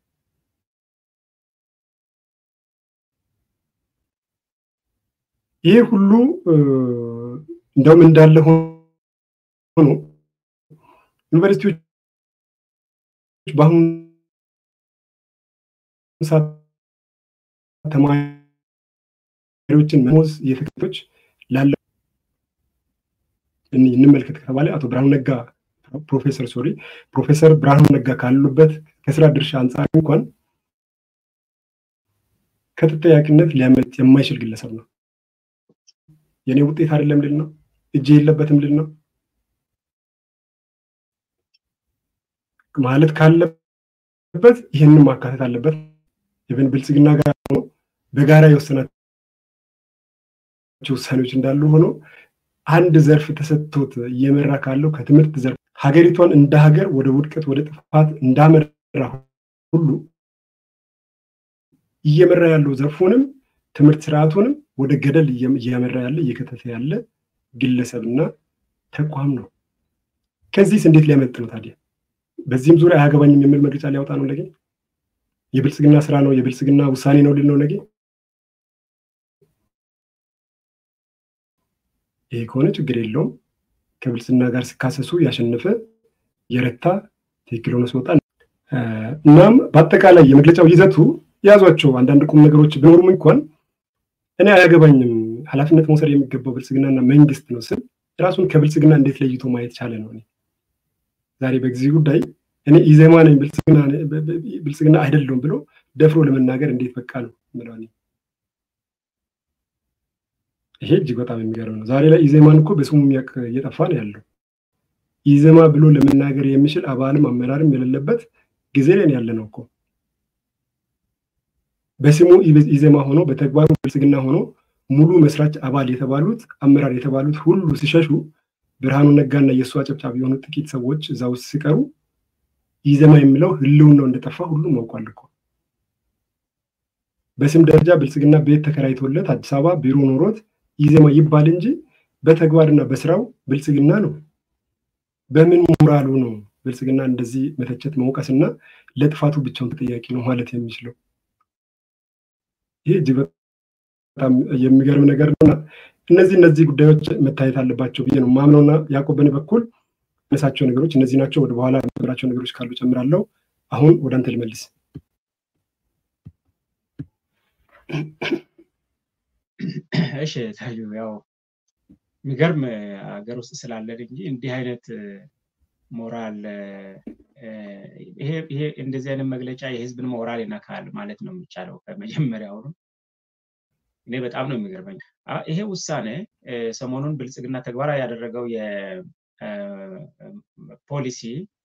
ይህ ሁሉ እንደውም እንዳለ ሆኖ ዩኒቨርሲቲዎች በአሁኑ ሰዓት መሪዎችን መሞዝ የተከታዮች ላለ እንመልከት ከተባለ አቶ ብርሃኑ ነጋ ፕሮፌሰር ሶሪ ፕሮፌሰር ብርሃኑ ነጋ ካሉበት ከስራ ድርሻ አንጻር እንኳን ከተጠያቂነት ሊያመልጥ የማይችል ግለሰብ ነው። የእኔ ውጤት አይደለም ልል ነው። እጅ የለበትም ልል ነው ማለት ካለበት ይህንን ማካተት አለበት። ኢቨን ብልጽግና ጋር ሆኖ በጋራ የወሰናቸው ውሳኔዎች እንዳሉ ሆኖ አንድ ዘርፍ ተሰጥቶት እየመራ ካለው ከትምህርት ዘርፍ ሀገሪቷን እንደ ሀገር ወደ ውድቀት ወደ ጥፋት እንዳመራ ሁሉ እየመራ ያለው ዘርፉንም ትምህርት ስርዓቱንም ወደ ገደል እያመራ ያለ እየከተተ ያለ ግለሰብና ተቋም ነው። ከዚህስ እንዴት ሊያመልጥ ነው ታዲያ? በዚህም ዙሪያ አያገባኝም የሚል መግለጫ ሊያወጣ ነው ነገ? የብልጽግና ስራ ነው የብልጽግና ውሳኔ ነው ሊል ነው ነገ? ይሄ ከሆነ ችግር የለውም። ከብልጽግና ጋር ሲካሰሱ ያሸነፈ የረታ ትክክል ሆኖ ሲወጣ እናም በአጠቃላይ የመግለጫው ይዘቱ የያዟቸው አንዳንድ ቁም ነገሮች ቢኖሩም እንኳን እኔ አያገባኝም ኃላፊነት መውሰድ የሚገባው ብልጽግናና መንግስት ነው ስል ራሱን ከብልጽግና እንዴት ለይቶ ማየት ቻለ ነው። ዛሬ በዚህ ጉዳይ እኔ ኢዜማ ነኝ ብልጽግና አይደለሁም ብሎ ደፍሮ ለመናገር እንዴት በቃ ነው ምለው። ይሄ እጅግ በጣም የሚገርም ነው። ዛሬ ላይ ኢዜማን እኮ በስሙ የሚያውቅ እየጠፋ ነው ያለው። ኢዜማ ብሎ ለመናገር የሚችል አባልም አመራርም የሌለበት ጊዜ ላይ ያለ ነው እኮ በስሙ ኢዜማ ሆኖ በተግባሩ ብልጽግና ሆኖ ሙሉ መስራች አባል የተባሉት አመራር የተባሉት ሁሉ ሲሸሹ ብርሃኑ ነጋና የእሱ አጨብጫቢ የሆኑ ጥቂት ሰዎች እዛ ውስጥ ሲቀሩ ኢዜማ የሚለው ህልውናው እንደጠፋ ሁሉም አውቋል እኮ። በስም ደረጃ ብልጽግና ቤት ተከራይቶለት አዲስ አበባ ቢሮ ኖሮት ኢዜማ ይባል እንጂ በተግባርና በስራው ብልጽግና ነው። በምን ሞራሉ ነው ብልጽግና እንደዚህ መተቸት መውቀስና ለጥፋቱ ብቻውን ተጠያቂ ነው ማለት የሚችለው? ይህ እጅግ በጣም የሚገርም ነገር ነውና እነዚህ እነዚህ ጉዳዮች መታየት አለባቸው ብዬ ነው ማምነውና ያዕቆብ በእኔ በኩል ነሳቸው ነገሮች እነዚህ ናቸው። ወደ በኋላ የምናገራቸው ነገሮች ካሉ ጨምራለሁ። አሁን ወደ አንተ ልመልስ። እሺ ታዩ፣ ያው የሚገርም ሀገር ውስጥ ስላለን እንጂ እንዲህ አይነት ሞራል ይሄ እንደዚህ አይነት መግለጫ የህዝብን ሞራል ይነካል ማለት ነው የሚቻለው ከመጀመሪያውኑ። እኔ በጣም ነው የሚገርመኝ ይሄ ውሳኔ ሰሞኑን ብልጽግና ተግባራዊ ያደረገው የፖሊሲ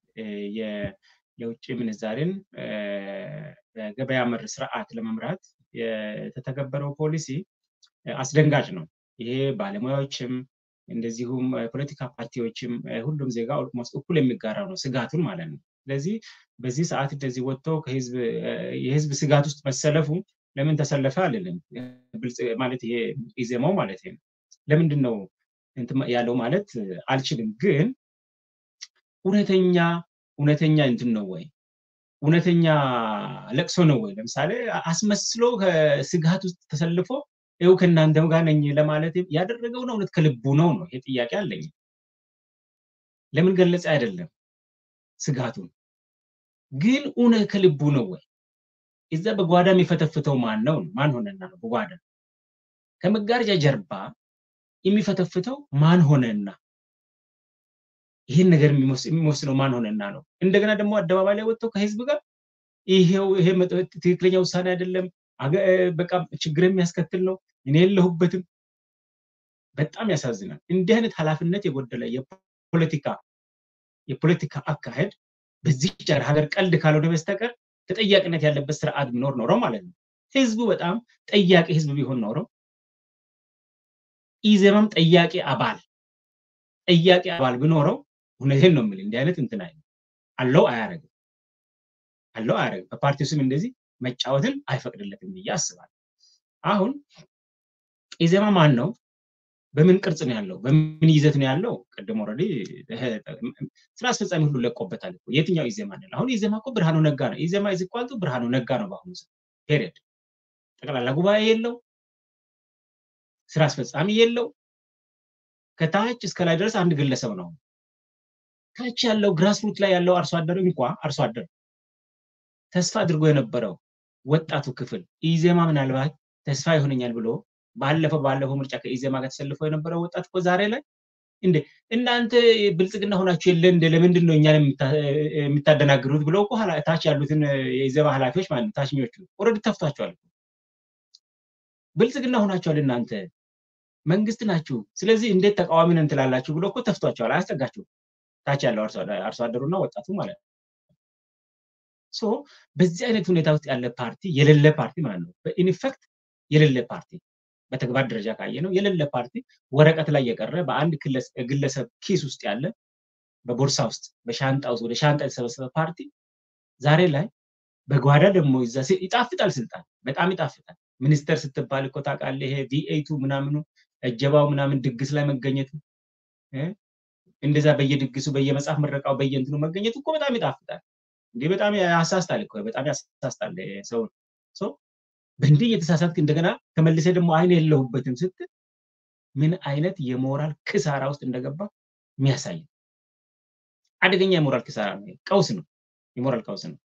የውጭ ምንዛሬን በገበያ መር ስርዓት ለመምራት የተተገበረው ፖሊሲ አስደንጋጭ ነው። ይሄ ባለሙያዎችም እንደዚሁም ፖለቲካ ፓርቲዎችም ሁሉም ዜጋ ኦልሞስት እኩል የሚጋራው ነው ስጋቱን ማለት ነው። ስለዚህ በዚህ ሰዓት እንደዚህ ወጥተው የህዝብ ስጋት ውስጥ መሰለፉ ለምን ተሰለፈ አልልም። ማለት ይሄ ኢዜማው ማለት ነው። ለምንድን ነው ያለው ማለት አልችልም። ግን እውነተኛ እውነተኛ እንትን ነው ወይ እውነተኛ ለቅሶ ነው ወይ? ለምሳሌ አስመስሎ ከስጋት ውስጥ ተሰልፎ ይኸው ከእናንተም ጋር ነኝ ለማለት ያደረገው ነው እውነት ከልቡ ነው ነው ይሄ ጥያቄ አለኝ። ለምን ገለጸ አይደለም ስጋቱን ግን እውነት ከልቡ ነው ወይ? እዛ በጓዳ የሚፈተፍተው ማን ነው? ማን ሆነና ነው? በጓዳ ከመጋረጃ ጀርባ የሚፈተፍተው ማን ሆነና ይህን ነገር የሚወስነው ማን ሆነና ነው? እንደገና ደግሞ አደባባይ ላይ ወጥተው ከህዝብ ጋር ይሄው ይሄ ትክክለኛ ውሳኔ አይደለም፣ በቃ ችግር የሚያስከትል ነው፣ እኔ የለሁበትም። በጣም ያሳዝናል። እንዲህ አይነት ኃላፊነት የጎደለ የፖለቲካ የፖለቲካ አካሄድ በዚህ ሀገር ቀልድ ካልሆነ በስተቀር ተጠያቂነት ያለበት ስርዓት ቢኖር ኖረው ማለት ነው። ህዝቡ በጣም ጠያቂ ህዝብ ቢሆን ኖረው ኢዜማም ጠያቂ አባል ጠያቂ አባል ቢኖረው እውነቴን ነው የምልህ እንዲህ አይነት እንትን አይ አለው አያረግም አለው አያረግም። በፓርቲው ስም እንደዚህ መጫወትን አይፈቅድለትም ብዬ አስባለሁ። አሁን ኢዜማ ማን ነው? በምን ቅርጽ ነው ያለው? በምን ይዘት ነው ያለው? ቅድም ኦልሬዲ ስራ አስፈጻሚ ሁሉ ለቆበታል። የትኛው ኢዜማ ነው? አሁን ኢዜማ እኮ ብርሃኑ ነጋ ነው። ኢዜማ ይዝቋልጡ ብርሃኑ ነጋ ነው በአሁኑ ሰዓት ፔሪየድ። ጠቅላላ ጉባኤ የለው፣ ስራ አስፈጻሚ የለው። ከታች እስከ ላይ ድረስ አንድ ግለሰብ ነው። ታች ያለው ግራስሩት ላይ ያለው አርሶ አደር እንኳ አርሶ አደር ተስፋ አድርጎ የነበረው ወጣቱ ክፍል ኢዜማ ምናልባት ተስፋ ይሆነኛል ብሎ ባለፈው ባለፈው ምርጫ ከኢዜማ ጋር ተሰልፈው የነበረው ወጣት እኮ ዛሬ ላይ እንዴ እናንተ ብልጽግና ሆናችሁ የለ እንደ ለምንድን ነው እኛን የምታደናግሩት ብለው እኮ ታች ያሉትን የኢዜማ ኃላፊዎች ማለት ነው ታችኞቹ ኦልሬዲ ተፍቷቸዋል። ብልጽግና ሆናችኋል እናንተ መንግስት ናችሁ፣ ስለዚህ እንዴት ተቃዋሚ ነን ትላላችሁ ብሎ እኮ ተፍቷቸዋል። አያስጠጋችሁም። ታች ያለው አርሶ አደሩና ወጣቱ ማለት ነው። ሶ በዚህ አይነት ሁኔታ ውስጥ ያለ ፓርቲ የሌለ ፓርቲ ማለት ነው። በኢንፌክት የሌለ ፓርቲ በተግባር ደረጃ ካየ ነው የሌለ ፓርቲ ወረቀት ላይ የቀረ በአንድ ግለሰብ ኪስ ውስጥ ያለ በቦርሳ ውስጥ በሻንጣ ውስጥ ወደ ሻንጣ የተሰበሰበ ፓርቲ ዛሬ ላይ በጓዳ ደግሞ ይዛ ይጣፍጣል። ስልጣን በጣም ይጣፍጣል። ሚኒስተር ስትባል እኮ ታውቃለህ፣ ይሄ ቪኤቱ ምናምኑ እጀባው ምናምን ድግስ ላይ መገኘቱ እንደዛ በየድግሱ በየመጽሐፍ ምረቃው በየእንትኑ መገኘቱ እኮ በጣም ይጣፍጣል። እንዲህ በጣም ያሳስታል እኮ በጣም ያሳስታል ሰውን በእንዲህ እየተሳሳትክ እንደገና ተመልሰ ደግሞ አይን የለሁበትም ስትል ምን አይነት የሞራል ክሳራ ውስጥ እንደገባ የሚያሳይ አደገኛ የሞራል ክሳራ ነው። ቀውስ ነው፣ የሞራል ቀውስ ነው።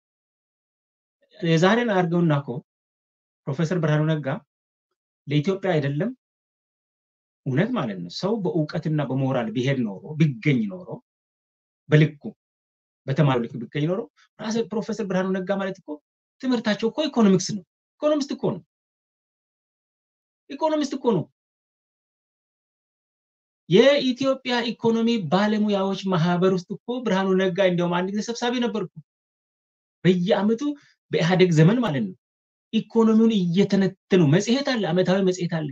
የዛሬን አድርገውና እኮ ፕሮፌሰር ብርሃኑ ነጋ ለኢትዮጵያ አይደለም እውነት ማለት ነው ሰው በእውቀትና በሞራል ቢሄድ ኖሮ ቢገኝ ኖሮ በልኩ በተማሪው ልክ ቢገኝ ኖሮ ራስ ፕሮፌሰር ብርሃኑ ነጋ ማለት እኮ ትምህርታቸው እኮ ኢኮኖሚክስ ነው። ኢኮኖሚስት እኮ ነው። ኢኮኖሚስት እኮ ነው። የኢትዮጵያ ኢኮኖሚ ባለሙያዎች ማህበር ውስጥ እኮ ብርሃኑ ነጋ እንዲያውም አንድ ጊዜ ሰብሳቢ ነበርኩ። በየአመቱ በኢህአዴግ ዘመን ማለት ነው ኢኮኖሚውን እየተነተኑ መጽሔት አለ፣ አመታዊ መጽሔት አለ።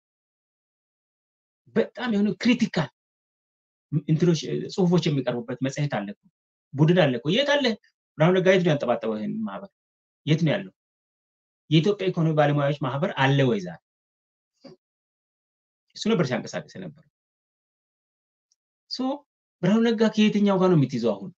በጣም የሆነ ክሪቲካል እንትኖች ጽሁፎች የሚቀርቡበት መጽሔት አለ፣ ቡድን አለ። የት አለ ብርሃኑ ነጋ? የት ነው ያንጠባጠበው ይህን ማህበር? የት ነው ያለው? የኢትዮጵያ ኢኮኖሚ ባለሙያዎች ማህበር አለ ወይ ዛሬ? እሱ ነበር ሲያንቀሳቀስ ነበር። ሶ ብርሃኑ ነጋ ከየትኛው ጋር ነው የምትይዘው? አሁን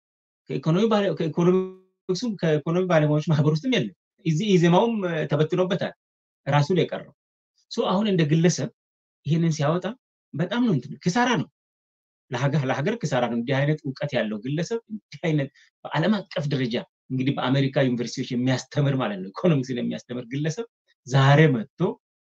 ከኢኮኖሚ ባለሙያዎች ማህበር ውስጥም የለም። ኢዜማውም ተበትኖበታል፣ ራሱ ነው የቀረው። ሶ አሁን እንደ ግለሰብ ይህንን ሲያወጣ በጣም ነው እንትን ክሳራ ነው ለሀገር ለሀገር ክሳራ ነው። እንዲህ አይነት እውቀት ያለው ግለሰብ እንዲህ አይነት በዓለም አቀፍ ደረጃ እንግዲህ በአሜሪካ ዩኒቨርሲቲዎች የሚያስተምር ማለት ነው ኢኮኖሚክስን የሚያስተምር ግለሰብ ዛሬ መጥቶ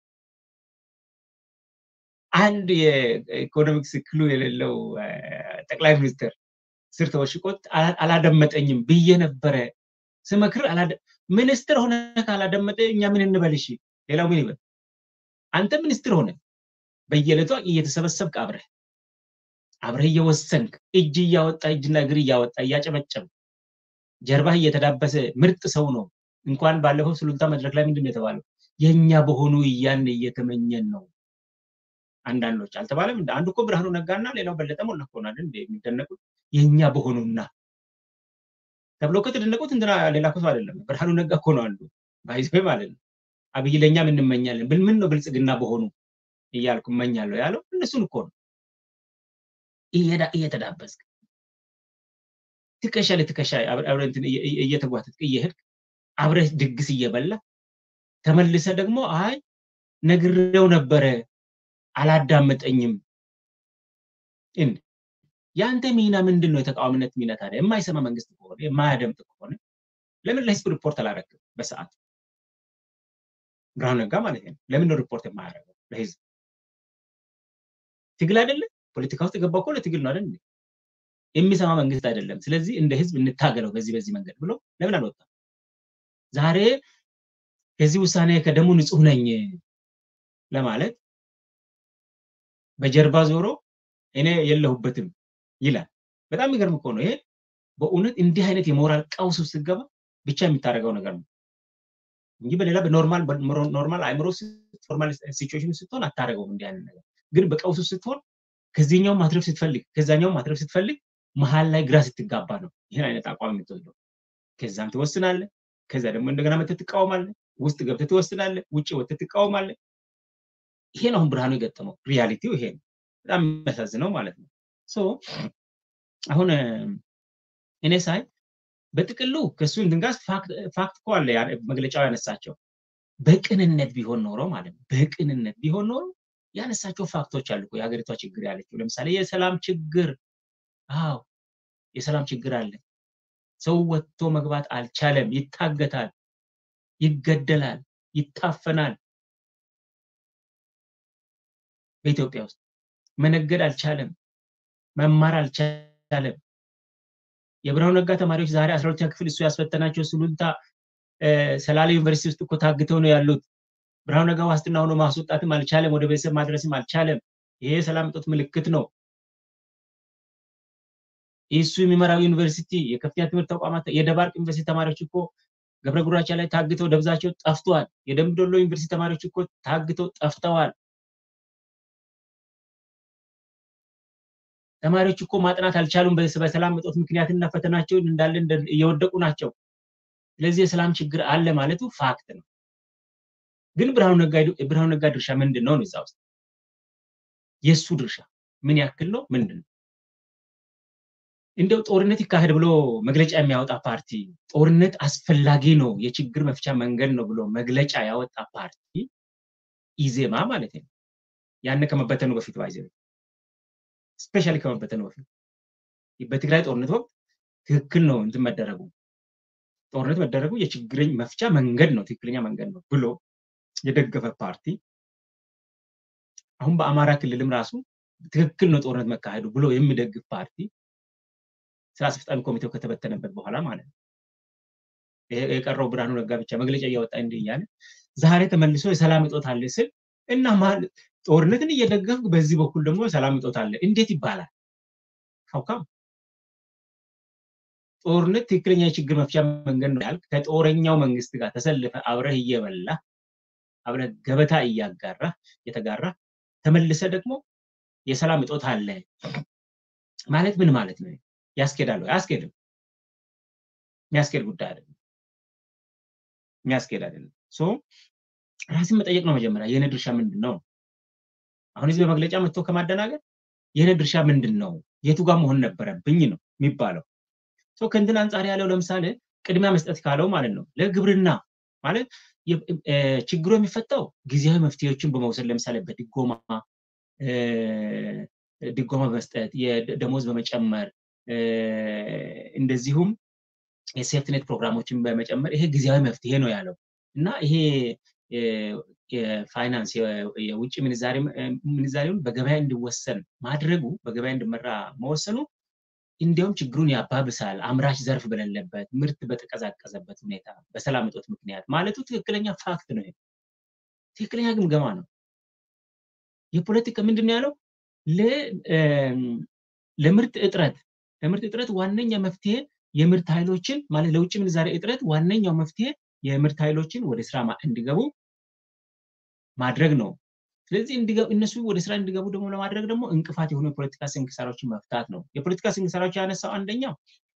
አንድ የኢኮኖሚክስ ክሉ የሌለው ጠቅላይ ሚኒስትር ስር ተወሽቆት አላደመጠኝም ብዬ ነበረ ስመክር ሚኒስትር ሆነ ካላደመጠ እኛ ምን እንበል? እሺ ሌላው ምን ይበል? አንተ ሚኒስትር ሆነ በየዕለቱ እየተሰበሰብክ አብረህ አብረህ እየወሰንክ እጅ እያወጣ እጅና እግር እያወጣ እያጨበጨብ ጀርባህ እየተዳበሰ ምርጥ ሰው ነው። እንኳን ባለፈው ሱሉልታ መድረክ ላይ ምንድን ነው የተባለው? የእኛ በሆኑ እያን እየተመኘን ነው። አንዳንዶች አልተባለም። አንዱ እኮ ብርሃኑ ነጋና ሌላው በለጠ ሞላ እኮ ነው አይደል የሚደነቁት የእኛ በሆኑና ተብሎ ከተደነቁት እንትና ሌላ እኮ ሰው አይደለም። ብርሃኑ ነጋ እኮ ነው አንዱ ባይዘ ማለት ነው። አብይ ለእኛም እንመኛለን ብል ምን ነው ብልጽግና በሆኑ እያልኩ እመኛለሁ ያለው እነሱን እኮ ነው እየተዳበስክ ትከሻ ለትከሻ አብረህ እየተጓተትክ እየሄድክ አብረህ ድግስ እየበላ ተመልሰ ደግሞ አይ ነግሬው ነበረ አላዳመጠኝም። የአንተ ሚና ምንድን ነው? የተቃዋሚነት ሚና ታዲያ የማይሰማ መንግስት ከሆነ የማያደምጥ ከሆነ ለምን ለህዝብ ሪፖርት አላረግም? በሰዓት ብርሃኑ ነጋ ማለት ነው። ለምን ነው ሪፖርት የማያደርገው ለህዝብ? ትግል አይደለም? ፖለቲካ ውስጥ የገባው እኮ ለትግል ነው አይደል? የሚሰማ መንግስት አይደለም። ስለዚህ እንደ ህዝብ እንታገለው በዚህ በዚህ መንገድ ብሎ ለምን አልወጣም? ዛሬ ከዚህ ውሳኔ ከደሙ ንጹህ ነኝ ለማለት በጀርባ ዞሮ እኔ የለሁበትም ይላል። በጣም የሚገርም እኮ ነው ይሄ። በእውነት እንዲህ አይነት የሞራል ቀውስ ውስጥ ስትገባ ብቻ የምታደርገው ነገር ነው እንጂ በሌላ በኖርማል ኖርማል አእምሮ ኖርማል ሲቹዌሽን ስትሆን አታደርገውም እንዲህ አይነት ነገር። ግን በቀውስ ውስጥ ስትሆን ከዚህኛው ማትረፍ ስትፈልግ ከዛኛው ማትረፍ ስትፈልግ መሀል ላይ ግራ ስትጋባ ነው ይህን አይነት አቋም የምትወስደው። ከዛም ትወስናለህ፣ ከዛ ደግሞ እንደገና መተህ ትቃወማለህ፣ ውስጥ ገብተህ ትወስናለህ፣ ውጭ ወጥተህ ትቃወማለህ። ይሄን አሁን ብርሃኑ የገጠመው ሪያሊቲው ይሄ ነው። በጣም የሚያሳዝነው ማለት ነው። ሶ አሁን እኔ ሳይ በጥቅሉ ከእሱ እንትን ጋር ፋክት እኮ አለ መግለጫው ያነሳቸው በቅንነት ቢሆን ኖሮ ማለት ነው። በቅንነት ቢሆን ኖሮ ያነሳቸው ፋክቶች አሉ። የሀገሪቷ ችግር ያለችው ለምሳሌ የሰላም ችግር፣ አዎ የሰላም ችግር አለ። ሰው ወጥቶ መግባት አልቻለም። ይታገታል፣ ይገደላል፣ ይታፈናል። በኢትዮጵያ ውስጥ መነገድ አልቻለም፣ መማር አልቻለም። የብርሃኑ ነጋ ተማሪዎች ዛሬ አስራ ሁለተኛ ክፍል እሱ ያስፈተናቸው ሱሉልታ ሰላሌ ዩኒቨርሲቲ ውስጥ እኮ ታግተው ነው ያሉት። ብርሃኑ ነጋ ዋስትና ሆኖ ማስወጣትም አልቻለም፣ ወደ ቤተሰብ ማድረስም አልቻለም። ይሄ የሰላም እጦት ምልክት ነው። እሱ የሚመራው ዩኒቨርሲቲ የከፍተኛ ትምህርት ተቋማት የደባርቅ ዩኒቨርሲቲ ተማሪዎች እኮ ገብረ ጉራቻ ላይ ታግተው ደብዛቸው ጠፍተዋል። የደምቢ ዶሎ ዩኒቨርሲቲ ተማሪዎች እኮ ታግተው ጠፍተዋል። ተማሪዎች እኮ ማጥናት አልቻሉም። በሰላም እጦት ምክንያትና ፈተናቸውን እንዳለ እየወደቁ ናቸው። ስለዚህ የሰላም ችግር አለ ማለቱ ፋክት ነው። ግን ብርሃኑ ነጋ ድርሻ ምንድን ነው? እዛ ውስጥ የእሱ ድርሻ ምን ያክል ነው? ምንድን ነው? እንደው ጦርነት ይካሄድ ብሎ መግለጫ የሚያወጣ ፓርቲ ጦርነት አስፈላጊ ነው፣ የችግር መፍቻ መንገድ ነው ብሎ መግለጫ ያወጣ ፓርቲ ኢዜማ ማለት ነው። ያን ከመበተኑ በፊት ባይዘ ስፔሻሊ ከመበተኑ በፊት በትግራይ ጦርነት ወቅት ትክክል ነው እንትን መደረጉ ጦርነት መደረጉ የችግር መፍቻ መንገድ ነው፣ ትክክለኛ መንገድ ነው ብሎ የደገፈ ፓርቲ አሁን በአማራ ክልልም ራሱ ትክክል ነው ጦርነት መካሄዱ ብሎ የሚደግፍ ፓርቲ ስራ አስፈጻሚ ኮሚቴው ከተበተነበት በኋላ ማለት ነው። የቀረው ብርሃኑ ነጋ ብቻ መግለጫ እያወጣ እንዲህ እያለ ዛሬ ተመልሶ የሰላም እጦት አለ ስል እና ጦርነትን እየደገፍ በዚህ በኩል ደግሞ የሰላም እጦት አለ እንዴት ይባላል? ሀውካም ጦርነት ትክክለኛ የችግር መፍቻ መንገድ ነው ያልክ ከጦረኛው መንግስት ጋር ተሰልፈ አብረህ እየበላ አብረህ ገበታ እያጋራ እየተጋራ ተመልሰ ደግሞ የሰላም እጦት አለ ማለት ምን ማለት ነው? ያስኬዳሉ? አያስኬድም። የሚያስኬድ ጉዳይ አይደለም። የሚያስኬድ አይደለም። ሶ ራስን መጠየቅ ነው መጀመሪያ። የኔ ድርሻ ምንድን ነው? አሁን እዚህ በመግለጫ መጥቶ ከማደናገር የኔ ድርሻ ምንድን ነው? የቱ ጋር መሆን ነበረብኝ ነው የሚባለው። ሶ ከእንትን አንጻር ያለው ለምሳሌ ቅድሚያ መስጠት ካለው ማለት ነው ለግብርና ማለት ችግሩ የሚፈታው ጊዜያዊ መፍትሄዎችን በመውሰድ ለምሳሌ በድጎማ ድጎማ በመስጠት የደሞዝ በመጨመር እንደዚሁም የሴፍትኔት ፕሮግራሞችን በመጨመር ይሄ ጊዜያዊ መፍትሄ ነው ያለው እና ይሄ የፋይናንስ የውጭ ምንዛሬውን በገበያ እንዲወሰን ማድረጉ በገበያ እንዲመራ መወሰኑ እንዲያውም ችግሩን ያባብሳል። አምራች ዘርፍ በሌለበት ምርት በተቀዛቀዘበት ሁኔታ በሰላም እጦት ምክንያት ማለቱ ትክክለኛ ፋክት ነው። ትክክለኛ ግምገማ ነው። የፖለቲካ ምንድን ነው ያለው? ለምርት እጥረት ለምርት እጥረት ዋነኛ መፍትሄ የምርት ኃይሎችን ማለት ለውጭ ምንዛሬ እጥረት ዋነኛው መፍትሄ የምርት ኃይሎችን ወደ ስራ እንዲገቡ ማድረግ ነው። ስለዚህ እነሱ ወደ ስራ እንዲገቡ ደግሞ ለማድረግ ደግሞ እንቅፋት የሆኑ የፖለቲካ ስንክሳሮችን መፍታት ነው። የፖለቲካ ስንክሳሮች ያነሳው አንደኛው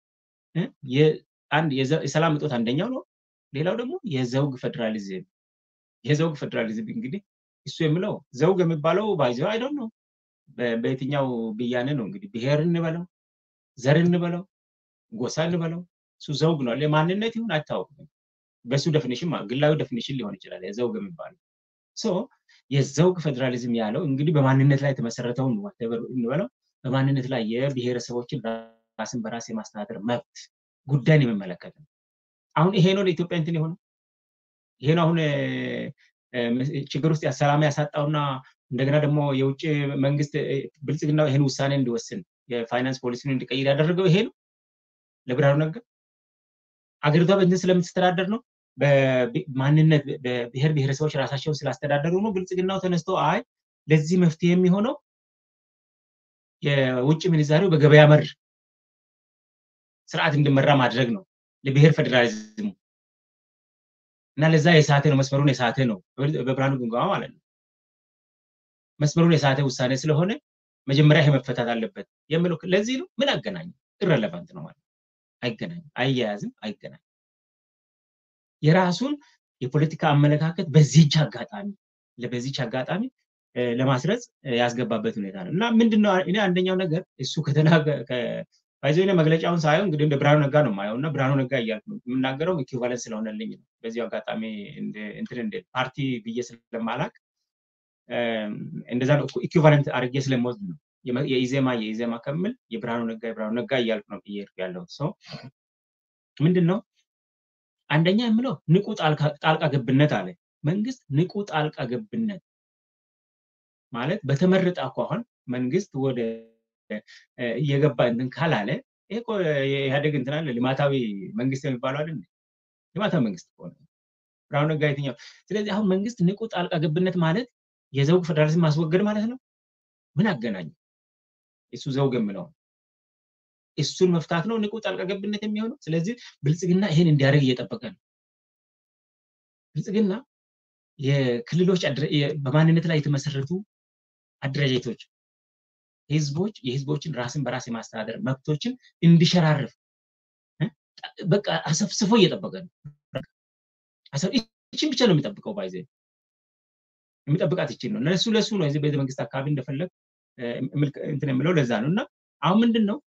አንድ የሰላም እጦት አንደኛው ነው። ሌላው ደግሞ የዘውግ ፌዴራሊዝም የዘውግ ፌዴራሊዝም እንግዲህ እሱ የሚለው ዘውግ የሚባለው ባይዘው አይደል ነው በየትኛው ብያኔ ነው እንግዲህ ብሔር እንበለው ዘር እንበለው ጎሳ እንበለው እሱ ዘውግ ነው። ለማንነት ይሁን አይታወቅም። በሱ ደፊኒሽን ግላዊ ደፊኒሽን ሊሆን ይችላል የዘውግ የሚባለው የዘውግ ፌዴራሊዝም ያለው እንግዲህ በማንነት ላይ የተመሰረተውን እንበለው በማንነት ላይ የብሔረሰቦችን ራስን በራስ የማስተዳደር መብት ጉዳይን የሚመለከት ነው። አሁን ይሄ ነው ለኢትዮጵያ እንትን የሆነው ይሄ ነው አሁን ችግር ውስጥ ሰላም ያሳጣውና እንደገና ደግሞ የውጭ መንግስት ብልጽግና ይህን ውሳኔ እንዲወስን የፋይናንስ ፖሊሲን እንዲቀይር ያደረገው ይሄ ነው ለብርሃኑ ነጋ አገሪቷ በእንትን ስለምትስተዳደር ነው በማንነት በብሔር ብሔረሰቦች ራሳቸውን ስላስተዳደሩ ነው ብልጽግናው ተነስቶ አይ ለዚህ መፍትሄ የሚሆነው የውጭ ምንዛሬው በገበያ መር ስርዓት እንዲመራ ማድረግ ነው ለብሔር ፌዴራሊዝሙ እና ለዛ የሳተ ነው መስመሩን የሳተ ነው በብርሃኑ ግምገማ ማለት ነው መስመሩን የሳተ ውሳኔ ስለሆነ መጀመሪያ ይሄ መፈታት አለበት የምለው ለዚህ ነው ምን አገናኝ ኢረለቫንት ነው ማለት አይገናኝም አያያዝም አይገናኝም የራሱን የፖለቲካ አመለካከት በዚች አጋጣሚ በዚች አጋጣሚ ለማስረጽ ያስገባበት ሁኔታ ነው እና ምንድነው እኔ አንደኛው ነገር እሱ ባይዘ መግለጫውን ሳየው እንግዲህ እንደ ብርሃኑ ነጋ ነው ማየው እና ብርሃኑ ነጋ እያልኩ ነው የምናገረው ኢኩቫለንት ስለሆነልኝ ነው በዚሁ አጋጣሚ እንትን እንደ ፓርቲ ብዬ ስለማላቅ እንደዛ ነው ኢኩቫለንት አድርጌ ስለምወስድ ነው የኢዜማ የኢዜማ ከምል የብርሃኑ ነጋ የብርሃኑ ነጋ እያልኩ ነው እየሄድኩ ያለው ሰው ምንድን ነው አንደኛ የምለው ንቁ ጣልቃ ገብነት አለ መንግስት ንቁ ጣልቃ ገብነት ማለት በተመረጠ አኳኋን መንግስት ወደ እየገባ እንትን ካላለ ይሄ እኮ የኢህአዴግ እንትን አለ ልማታዊ መንግስት የሚባለው አይደል ልማታዊ መንግስት ከሆነ ብርሃኑ ነጋ የትኛው ስለዚህ አሁን መንግስት ንቁ ጣልቃ ገብነት ማለት የዘውግ ፌዴራሊዝም ማስወገድ ማለት ነው ምን አገናኝ እሱ ዘውግ የምለው እሱን መፍታት ነው ንቁ ጣልቃ ገብነት የሚሆነው ስለዚህ ብልጽግና ይሄን እንዲያደርግ እየጠበቀ ነው ብልጽግና የክልሎች በማንነት ላይ የተመሰረቱ አደረጃጀቶች ህዝቦች የህዝቦችን ራስን በራስ የማስተዳደር መብቶችን እንዲሸራርፍ በቃ አሰፍስፎ እየጠበቀ ነው ይችን ብቻ ነው የሚጠብቀው ባይዘ የሚጠብቃት ይችን ነው እነሱ ለሱ ነው እዚህ ቤተ መንግስት አካባቢ እንደፈለግ እንትን የምለው ለዛ ነው እና አሁን ምንድን ነው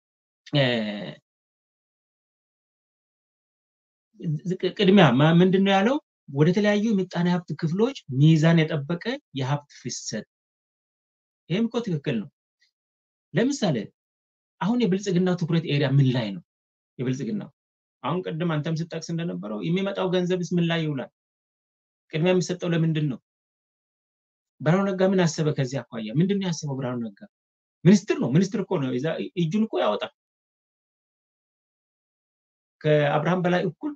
ቅድሚያ ምንድን ነው ያለው ወደ ተለያዩ የምጣኔ ሀብት ክፍሎች ሚዛን የጠበቀ የሀብት ፍሰት ይህም እኮ ትክክል ነው ለምሳሌ አሁን የብልጽግናው ትኩረት ኤሪያ ምን ላይ ነው የብልጽግናው አሁን ቅድም አንተም ስጠቅስ እንደነበረው የሚመጣው ገንዘብስ ምን ላይ ይውላል ቅድሚያ የሚሰጠው ለምንድን ነው ብርሃኑ ነጋ ምን አሰበ ከዚህ አኳያ ምንድን ነው ያሰበው ብርሃኑ ነጋ ሚኒስትር ነው ሚኒስትር እኮ ነው እጁን እኮ ያወጣል ከአብርሃም በላይ እኩል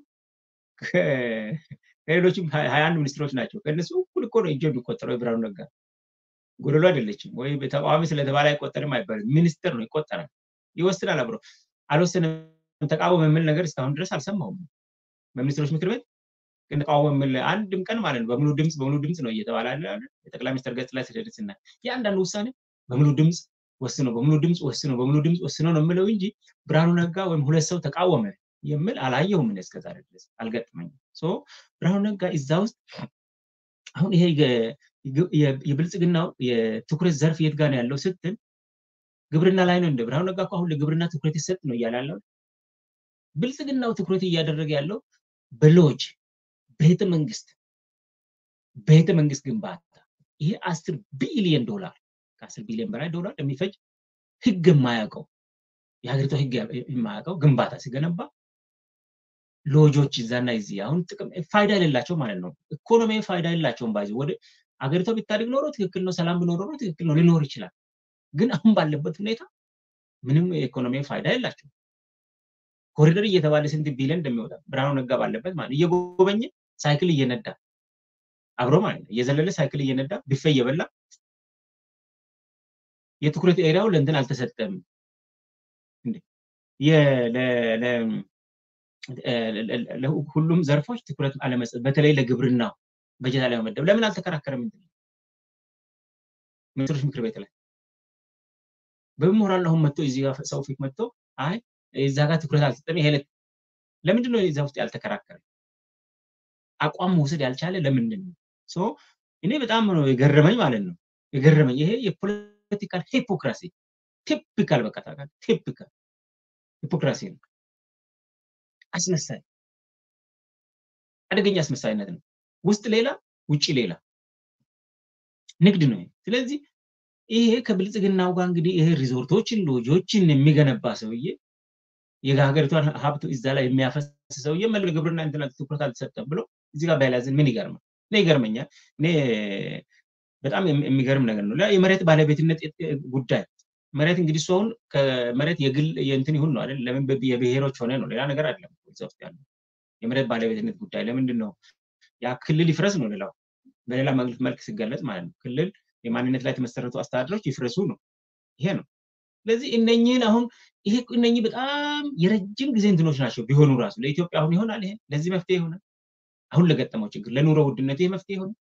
ከሌሎችም ሀያ አንድ ሚኒስትሮች ናቸው ከእነሱ እኩል እኮ ነው እጁ የሚቆጠረው የብርሃኑ ነጋ ጎደሎ አይደለችም ወይ ተቃዋሚ ስለተባለ አይቆጠርም አይባልም ሚኒስትር ነው ይቆጠራል ይወስናል አብሮ አልወሰንም ተቃወም የሚል ነገር እስካሁን ድረስ አልሰማሁም በሚኒስትሮች ምክር ቤት ግን ተቃወም የሚል አንድም ቀን ማለት ነው በሙሉ ድምፅ በሙሉ ድምፅ ነው እየተባለ የጠቅላይ ሚኒስትር ገጽ ላይ ስደርስና የአንዳንዱ ውሳኔ በሙሉ ድምፅ ወስኖ በሙሉ ድምፅ ወስኖ በሙሉ ድምፅ ወስኖ ነው የምለው እንጂ ብርሃኑ ነጋ ወይም ሁለት ሰው ተቃወመ የሚል አላየውም ምን እስከዛሬ ድረስ አልገጥመኝም ብርሃኑ ነጋ እዛ ውስጥ አሁን ይሄ የብልጽግናው የትኩረት ዘርፍ የት ጋር ነው ያለው ስትል ግብርና ላይ ነው እንደ ብርሃኑ ነጋ አሁን ለግብርና ትኩረት ይሰጥ ነው እያለ ያለው ብልጽግናው ትኩረት እያደረገ ያለው በሎጅ ቤተ መንግስት ቤተ መንግስት ግንባታ ይሄ አስር ቢሊዮን ዶላር ከአስር ቢሊዮን በላይ ዶላር የሚፈጅ ህግ የማያውቀው የሀገሪቷ ህግ የማያውቀው ግንባታ ሲገነባ ሎጆች እዛና እዚህ አሁን ጥቅም ፋይዳ የሌላቸው ማለት ነው ኢኮኖሚ ፋይዳ የሌላቸውም ባዚ ወደ አገሪቷ ቢታደግ ኖሮ ትክክል ነው ሰላም ቢኖር ኖሮ ትክክል ነው ሊኖር ይችላል ግን አሁን ባለበት ሁኔታ ምንም የኢኮኖሚ ፋይዳ የላቸው ኮሪደር እየተባለ ስንት ቢሊዮን እንደሚወጣ ብርሃኑ ነጋ ባለበት ማለት እየጎበኘ ሳይክል እየነዳ አብሮ ማለት ነው እየዘለለ ሳይክል እየነዳ ብፌ እየበላ የትኩረት ኤሪያው ለእንትን አልተሰጠም ሁሉም ዘርፎች ትኩረት አለመስጠት በተለይ ለግብርናው በጀት አለመመደብ ለምን አልተከራከረም ሚኒስትሮች ምክር ቤት ላይ በምሁራን አሁን መጥቶ እዚህ ጋር ሰው ፊት መጥቶ አይ እዛ ጋር ትኩረት አልሰጠም ይሄ ለምንድን ነው እዛ ውስጥ ያልተከራከረ አቋም መውሰድ ያልቻለ ለምንድን ነው እኔ በጣም ነው የገረመኝ ማለት ነው የገረመኝ ይሄ የፖለቲካል ሂፖክራሲ ቲፒካል በቃ ታውቃለህ ቲፒካል ሂፖክራሲ ነው አስመሳይ አደገኛ አስመሳይነት ነው ውስጥ ሌላ ውጭ ሌላ ንግድ ነው ስለዚህ ይሄ ከብልጽግናው ጋር እንግዲህ ይሄ ሪዞርቶችን ሎጆችን የሚገነባ ሰውዬ የሀገሪቷን ሀብት እዛ ላይ የሚያፈስ ሰውዬ መለ ግብርና እንትና ትኩረት አልተሰጠም ብሎ እዚህ ጋር ባይላዝን ምን ይገርማል እኔ ይገርመኛል እኔ በጣም የሚገርም ነገር ነው የመሬት ባለቤትነት ጉዳይ መሬት እንግዲህ እሱ አሁን ከመሬት የግል የእንትን ይሁን ነው አይደል ለምን የብሔሮች ሆነ ነው ሌላ ነገር አይደለም እዛ ውስጥ ያለው የመሬት ባለቤትነት ጉዳይ ለምንድን ነው ያ ክልል ይፍረስ ነው ሌላው በሌላ መልክ ሲገለጽ ማለት ነው ክልል የማንነት ላይ የተመሰረቱ አስተዳደሮች ይፍረሱ ነው ይሄ ነው ስለዚህ እነኚህን አሁን ይሄ እነኚህ በጣም የረጅም ጊዜ እንትኖች ናቸው ቢሆኑ ራሱ ለኢትዮጵያ አሁን ይሆናል ይሄ ለዚህ መፍትሄ ይሆናል አሁን ለገጠመው ችግር ለኑሮ ውድነት ይሄ መፍትሄ ይሆናል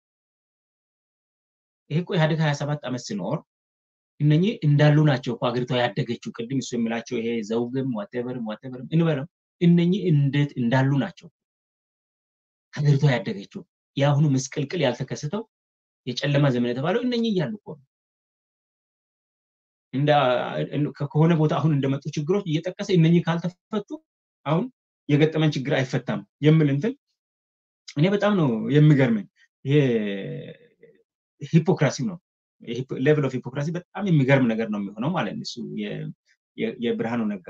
ይሄ እኮ ኢህአዴግ ሀያ ሰባት ዓመት ሲኖር እነኚህ እንዳሉ ናቸው እኮ ሀገሪቷ ያደገችው ቅድም እሱ የሚላቸው ይሄ ዘውግም ዋቴቨርም ዋቴቨርም እንበለው እነኚህ እንዴት እንዳሉ ናቸው ሀገሪቷ ያደገችው የአሁኑ ምስቅልቅል ያልተከሰተው የጨለማ ዘመን የተባለው እነኚህ እያሉ እኮ ነው ከሆነ ቦታ አሁን እንደመጡ ችግሮች እየጠቀሰ እነኚህ ካልተፈቱ አሁን የገጠመን ችግር አይፈታም የምል እንትን እኔ በጣም ነው የሚገርመኝ ይሄ ሂፖክራሲ ነው ሌቭል ኦፍ ሂፖክራሲ በጣም የሚገርም ነገር ነው የሚሆነው ማለት ነው እሱ የብርሃኑ ነጋ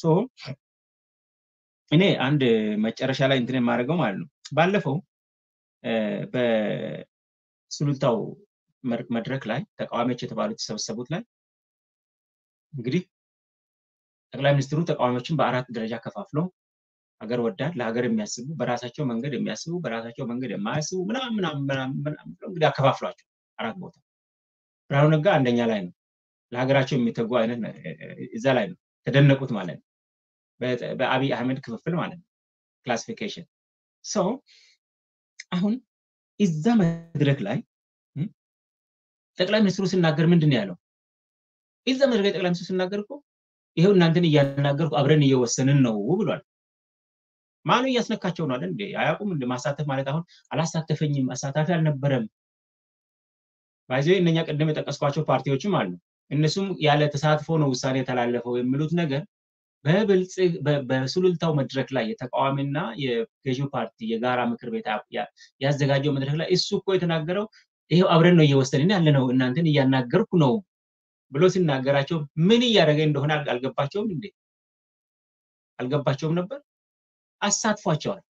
እኔ አንድ መጨረሻ ላይ እንትን የማደርገው ማለት ነው ባለፈው በሱሉልታው መድረክ ላይ ተቃዋሚዎች የተባሉት የተሰበሰቡት ላይ እንግዲህ ጠቅላይ ሚኒስትሩ ተቃዋሚዎችን በአራት ደረጃ ከፋፍለው ሀገር ወዳድ ለሀገር የሚያስቡ በራሳቸው መንገድ የሚያስቡ በራሳቸው መንገድ የማያስቡ ምናምን ምናምን እንግዲህ አከፋፍሏቸው አራት ቦታ ብርሃኑ ነጋ አንደኛ ላይ ነው ለሀገራቸው የሚተጉ አይነት እዛ ላይ ነው ተደነቁት ማለት ነው በአብይ አህመድ ክፍፍል ማለት ነው ክላሲፊኬሽን ሰው አሁን እዛ መድረክ ላይ ጠቅላይ ሚኒስትሩ ሲናገር ምንድን ነው ያለው እዛ መድረክ ላይ ጠቅላይ ሚኒስትሩ ሲናገር እኮ ይሄው እናንተን እያናገርኩ አብረን እየወሰንን ነው ብሏል ማኑ እያስነካቸው ነው አለ እንዴ አያውቁም እንደ ማሳተፍ ማለት አሁን አላሳተፈኝም አሳታፊ አልነበረም ባይዘ እነኛ ቅድም የጠቀስኳቸው ፓርቲዎችም አሉ እነሱም ያለ ተሳትፎ ነው ውሳኔ የተላለፈው የሚሉት ነገር በብልጽግ በሱሉልታው መድረክ ላይ የተቃዋሚና የገዢው ፓርቲ የጋራ ምክር ቤት ያዘጋጀው መድረክ ላይ እሱ እኮ የተናገረው ይሄው አብረን ነው እየወሰንን ያለ ነው እናንተን እያናገርኩ ነው ብሎ ሲናገራቸው ምን እያደረገ እንደሆነ አልገባቸውም እንዴ አልገባቸውም ነበር አሳትፏቸዋል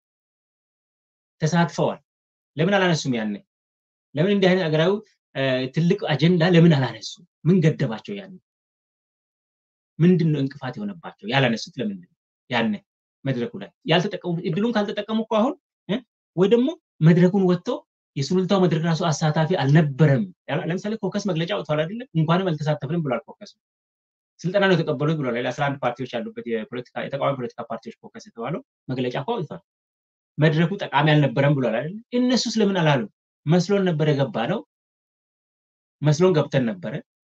ተሳትፈዋል ለምን አላነሱም ያኔ ለምን እንዲህ አይነት ሀገራዊ ትልቅ አጀንዳ ለምን አላነሱ ምን ገደባቸው ያኔ ምንድን ነው እንቅፋት የሆነባቸው ያላነሱት ለምንድን ነው ያኔ መድረኩ ላይ ያልተጠቀሙ እድሉን ካልተጠቀሙ እኮ አሁን ወይ ደግሞ መድረኩን ወጥተው የሱሉልታው መድረክ ራሱ አሳታፊ አልነበረም ለምሳሌ ኮከስ መግለጫ ወጥቷል አይደለም እንኳንም አልተሳተፍንም ብሏል ኮከስ ስልጠና ነው የተቀበሉት ብሏል አስራ አንድ ፓርቲዎች ያሉበት የተቃዋሚ ፖለቲካ ፓርቲዎች ኮከስ የተባለው መግለጫ እኮ አውጥቷል መድረኩ ጠቃሚ አልነበረም ብሏል አይደለም እነሱስ ለምን አላሉ መስሎን ነበር የገባ ነው መስሎን ገብተን ነበረ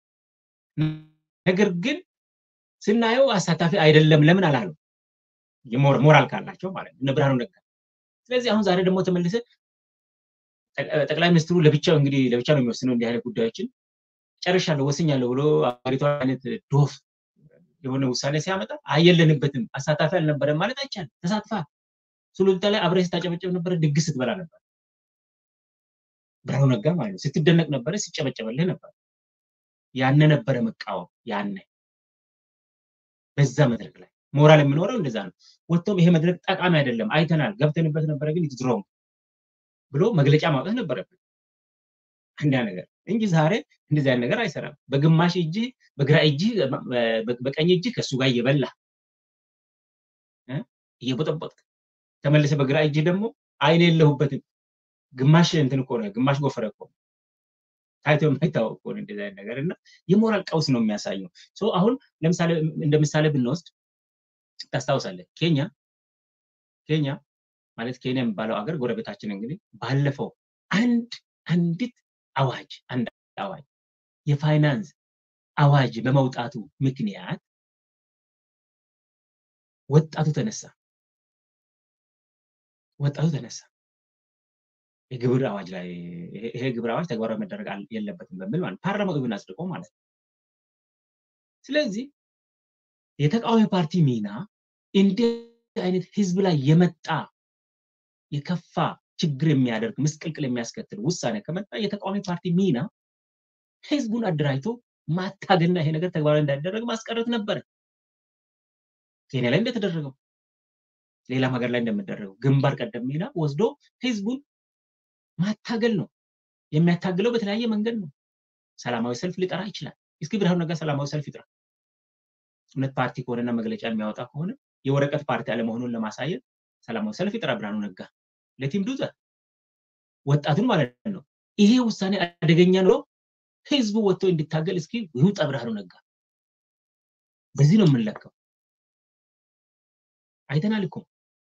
ነገር ግን ስናየው አሳታፊ አይደለም ለምን አላሉ ሞራል ካላቸው ማለት ነው ብርሃኑ ነጋ ስለዚህ አሁን ዛሬ ደግሞ ተመልሰ ጠቅላይ ሚኒስትሩ ለብቻው እንግዲህ ለብቻ ነው የሚወስነው እንዲህ አይነት ጉዳዮችን ጨርሻለሁ ወስኛለሁ ብሎ አገሪቷ አይነት ዶፍ የሆነ ውሳኔ ሲያመጣ አየለንበትም አሳታፊ አልነበረም ማለት አይቻልም ተሳትፋ ሱሉልታ ላይ አብረ ስታጨበጨብ ነበረ ድግስ ስትበላ ነበር ብርሃኑ ነጋ ማለት ነው ስትደነቅ ነበረ ሲጨበጨበልህ ነበር ያነ ነበረ መቃወም ያነ በዛ መድረክ ላይ ሞራል የምኖረው እንደዛ ነው ወጥቶም ይሄ መድረክ ጠቃሚ አይደለም አይተናል ገብተንበት ነበረ ግን ድሮም ብሎ መግለጫ ማውጣት ነበረበት አንዳ ነገር እንጂ ዛሬ እንደዚህ አይነት ነገር አይሰራም በግማሽ እጅ በግራ እጅ በቀኝ እጅ ከእሱ ጋር እየበላ እየቦጠቦጥክ ተመልሰ በግራ እጅ ደግሞ አይን የለሁበትም ግማሽ እንትን እኮ ነው ግማሽ ጎፈረ እኮ ታይቶ የማይታወቅ እኮ ነው እንደዚህ አይነት ነገር እና የሞራል ቀውስ ነው የሚያሳየው አሁን ለምሳሌ እንደ ምሳሌ ብንወስድ ታስታውሳለህ ኬንያ ኬንያ ማለት ኬንያ የሚባለው ሀገር ጎረቤታችን እንግዲህ ባለፈው አንድ አንዲት አዋጅ አንድ አዋጅ የፋይናንስ አዋጅ በመውጣቱ ምክንያት ወጣቱ ተነሳ ወጣቱ ተነሳ የግብር አዋጅ ላይ ይሄ ግብር አዋጅ ተግባራዊ መደረግ የለበትም በሚል ማለት ፓርላማው ኢቭን አጽድቆ ማለት ነው ስለዚህ የተቃዋሚ ፓርቲ ሚና እንዲህ አይነት ህዝብ ላይ የመጣ የከፋ ችግር የሚያደርግ ምስቅልቅል የሚያስከትል ውሳኔ ከመጣ የተቃዋሚ ፓርቲ ሚና ህዝቡን አደራጅቶ ማታገልና ይሄ ነገር ተግባራዊ እንዳይደረግ ማስቀረት ነበረ ኬንያ ላይ እንደተደረገው ሌላም ሀገር ላይ እንደሚደረገው ግንባር ቀደም ሚና ወስዶ ህዝቡን ማታገል ነው የሚያታግለው በተለያየ መንገድ ነው ሰላማዊ ሰልፍ ሊጠራ ይችላል እስኪ ብርሃኑ ነጋ ሰላማዊ ሰልፍ ይጥራ እውነት ፓርቲ ከሆነና መግለጫ የሚያወጣ ከሆነ የወረቀት ፓርቲ አለመሆኑን ለማሳየት ሰላማዊ ሰልፍ ይጥራ ብርሃኑ ነጋ ለቲም ዱዘ ወጣቱን ማለት ነው ይሄ ውሳኔ አደገኛ ነው ህዝቡ ወጥቶ እንዲታገል እስኪ ይውጣ ብርሃኑ ነጋ በዚህ ነው የምንለካው አይተናል እኮ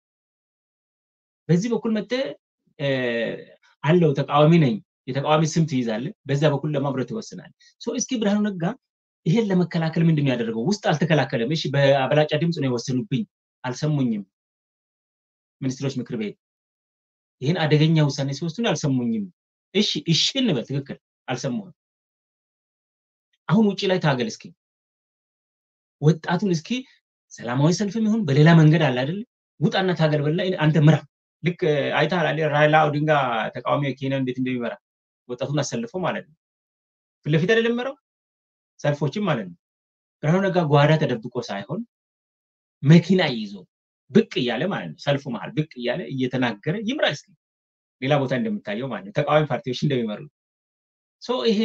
በዚህ በኩል መተ አለው ተቃዋሚ ነኝ የተቃዋሚ ስም ትይዛለ በዛ በኩል ለማብረት ይወስናል እስኪ ብርሃኑ ነጋ ይሄን ለመከላከል ምንድን ነው ያደረገው ውስጥ አልተከላከለም እሺ በአበላጫ ድምፅ ነው የወሰኑብኝ አልሰሙኝም ሚኒስትሮች ምክር ቤት ይህን አደገኛ ውሳኔ ሲወስኑ አልሰሙኝም እሺ እሺ እንበል ትክክል አልሰሙህም አሁን ውጭ ላይ ታገል እስኪ ወጣቱን እስኪ ሰላማዊ ሰልፍም ይሁን በሌላ መንገድ አለ አይደል ውጣና ታገል በላ አንተ ምራ ልክ አይተሃል አይደል ራይላ ኦዲንጋ ተቃዋሚ ኬንያ እንዴት እንደሚመራ ወጣቱን አሰልፎ ማለት ነው ፊት ለፊት አይደለም መራው ሰልፎችም ማለት ነው ብርሃኑ ነጋ ጓዳ ተደብቆ ሳይሆን መኪና ይዞ ብቅ እያለ ማለት ነው ሰልፉ መሀል ብቅ እያለ እየተናገረ ይምራ እስኪ ሌላ ቦታ እንደምታየው ማለት ነው ተቃዋሚ ፓርቲዎች እንደሚመሩ ይሄ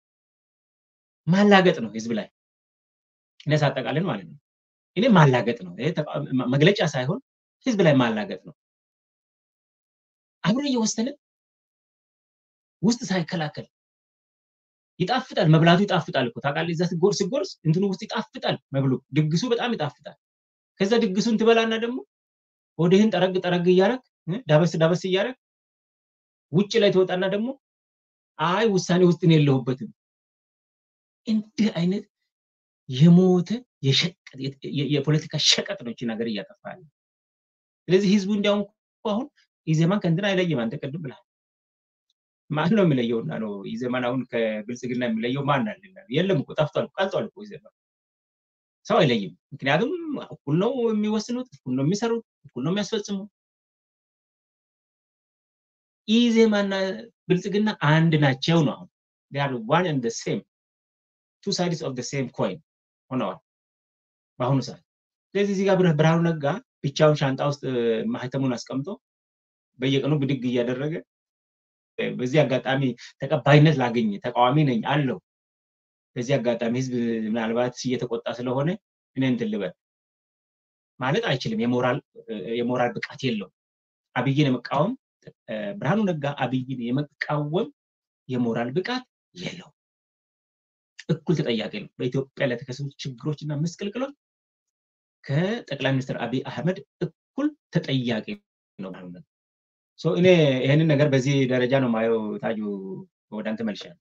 ማላገጥ ነው ህዝብ ላይ እኔ ሳጠቃልን ማለት ነው። እኔ ማላገጥ ነው መግለጫ ሳይሆን ህዝብ ላይ ማላገጥ ነው። አብሮ እየወሰንን ውስጥ ሳይከላከል ይጣፍጣል። መብላቱ ይጣፍጣል እኮ ታውቃለህ። እዛ ሲጎርስ ሲጎርስ እንትኑ ውስጥ ይጣፍጣል መብሉ፣ ድግሱ በጣም ይጣፍጣል። ከዛ ድግሱን ትበላና ደግሞ ወደህን ጠረግ ጠረግ እያረግ ዳበስ ዳበስ እያረግ ውጭ ላይ ትወጣና ደግሞ አይ ውሳኔ ውስጥ ነው የለሁበትም። እንዲህ አይነት የሞተ የፖለቲካ ሸቀጥ ነው ይህችን ሀገር እያጠፋ ያለ። ስለዚህ ህዝቡ እንዲያውም አሁን ኢዜማን ከእንትን አይለይም። አንተ ቅድም ብለሃል። ማን ነው የሚለየውና ነው ኢዜማን አሁን ከብልጽግና የሚለየው ማን አለ? የለም እኮ ጠፍቷል፣ ቀልጧል እኮ ኢዜማ። ሰው አይለይም። ምክንያቱም እኩል ነው የሚወስኑት፣ እኩል ነው የሚሰሩት፣ እኩል ነው የሚያስፈጽሙ። ኢዜማና ብልጽግና አንድ ናቸው ነው አሁን ር ዋን ኤንድ ሴም ቱ ሳይድስ ኦፍ ሴም ኮይን ሆነዋል በአሁኑ ሰዓት። ስለዚህ እዚህ ጋር ብርሃኑ ነጋ ብቻውን ሻንጣ ውስጥ ማህተሙን አስቀምጦ በየቀኑ ብድግ እያደረገ በዚህ አጋጣሚ ተቀባይነት ላገኝ ተቃዋሚ ነኝ አለው። በዚህ አጋጣሚ ህዝብ ምናልባት እየተቆጣ ስለሆነ እኔ እንትን ልበል ማለት አይችልም። የሞራል ብቃት የለውም። አብይን የመቃወም ብርሃኑ ነጋ አብይን የመቃወም የሞራል ብቃት የለው። እኩል ተጠያቂ ነው። በኢትዮጵያ ለተከሰቱ ችግሮች እና ምስቅልቅሎች ከጠቅላይ ሚኒስትር አብይ አህመድ እኩል ተጠያቂ ነው ብርሃኑ ነጋ። እኔ ይህንን ነገር በዚህ ደረጃ ነው ማየው። ታጁ ወደ አንተ መልሻለሁ።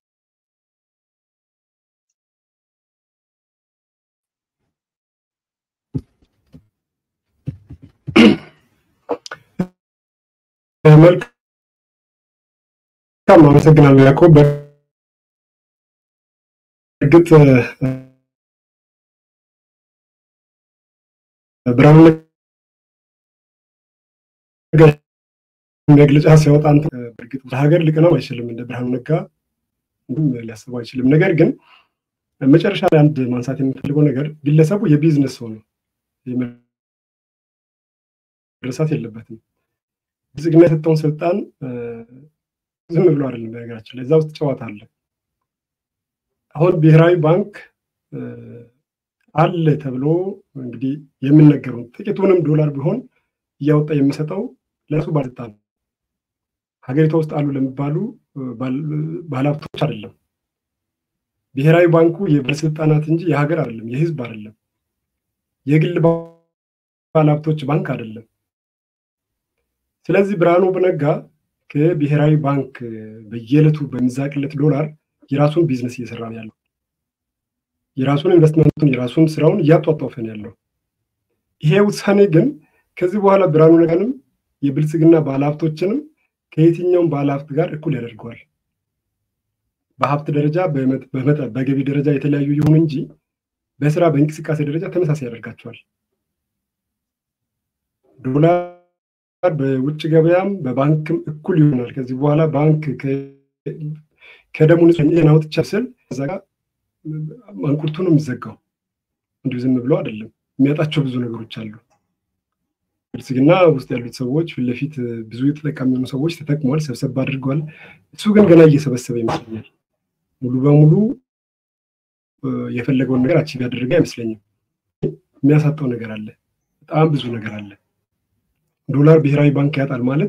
መልካም አመሰግናለሁ ያዕቆብ። በእርግጥ ብርሃኑ ነጋ መግለጫ ሲያወጣ አንተ በእርግጥ ለሀገር ሊቀናው አይችልም፣ እንደ ብርሃኑ ነጋ ሊያስበው አይችልም። ነገር ግን መጨረሻ ላይ አንድ ማንሳት የምፈልገው ነገር ግለሰቡ የቢዝነስ ሰው ነው፣ መረሳት የለበትም። ብልጽግና የሰጠውን ስልጣን ዝም ብሎ አይደለም። በነገራችን ላይ እዛ ውስጥ ጨዋታ አለ። አሁን ብሔራዊ ባንክ አለ ተብሎ እንግዲህ የሚነገረው ጥቂቱንም ዶላር ቢሆን እያወጣ የሚሰጠው ለራሱ ባለስልጣን ሀገሪቷ ውስጥ አሉ ለሚባሉ ባለሀብቶች አይደለም። ብሔራዊ ባንኩ የባለስልጣናት እንጂ የሀገር አይደለም፣ የህዝብ አይደለም፣ የግል ባለሀብቶች ባንክ አይደለም። ስለዚህ ብርሃኑ ነጋ ከብሔራዊ ባንክ በየዕለቱ በሚዛቅለት ዶላር የራሱን ቢዝነስ እየሰራ ነው ያለው። የራሱን ኢንቨስትመንቱን የራሱን ስራውን እያጧጧፈ ነው ያለው። ይሄ ውሳኔ ግን ከዚህ በኋላ ብርሃኑ ነጋንም የብልጽግና ባለሀብቶችንም ከየትኛውም ባለሀብት ጋር እኩል ያደርገዋል። በሀብት ደረጃ በገቢ ደረጃ የተለያዩ ይሁን እንጂ በስራ በእንቅስቃሴ ደረጃ ተመሳሳይ ያደርጋቸዋል። ዶላር በውጭ ገበያም በባንክም እኩል ይሆናል። ከዚህ በኋላ ባንክ ከደሙ ንጹህ አውጥቻ ስል እዛ ጋር ማንቁርቱ ነው የሚዘጋው። እንዲሁ ዝም ብሎ አይደለም። የሚያጣቸው ብዙ ነገሮች አሉ። ብልጽግና ውስጥ ያሉት ሰዎች ፊት ለፊት ብዙ የተጠቃሚ የሆኑ ሰዎች ተጠቅሟል፣ ሰብሰብ አድርገዋል። እሱ ግን ገና እየሰበሰበ ይመስለኛል። ሙሉ በሙሉ የፈለገውን ነገር አቺቭ ያደረገ አይመስለኝም። የሚያሳጠው ነገር አለ፣ በጣም ብዙ ነገር አለ። ዶላር ብሔራዊ ባንክ ያጣል ማለት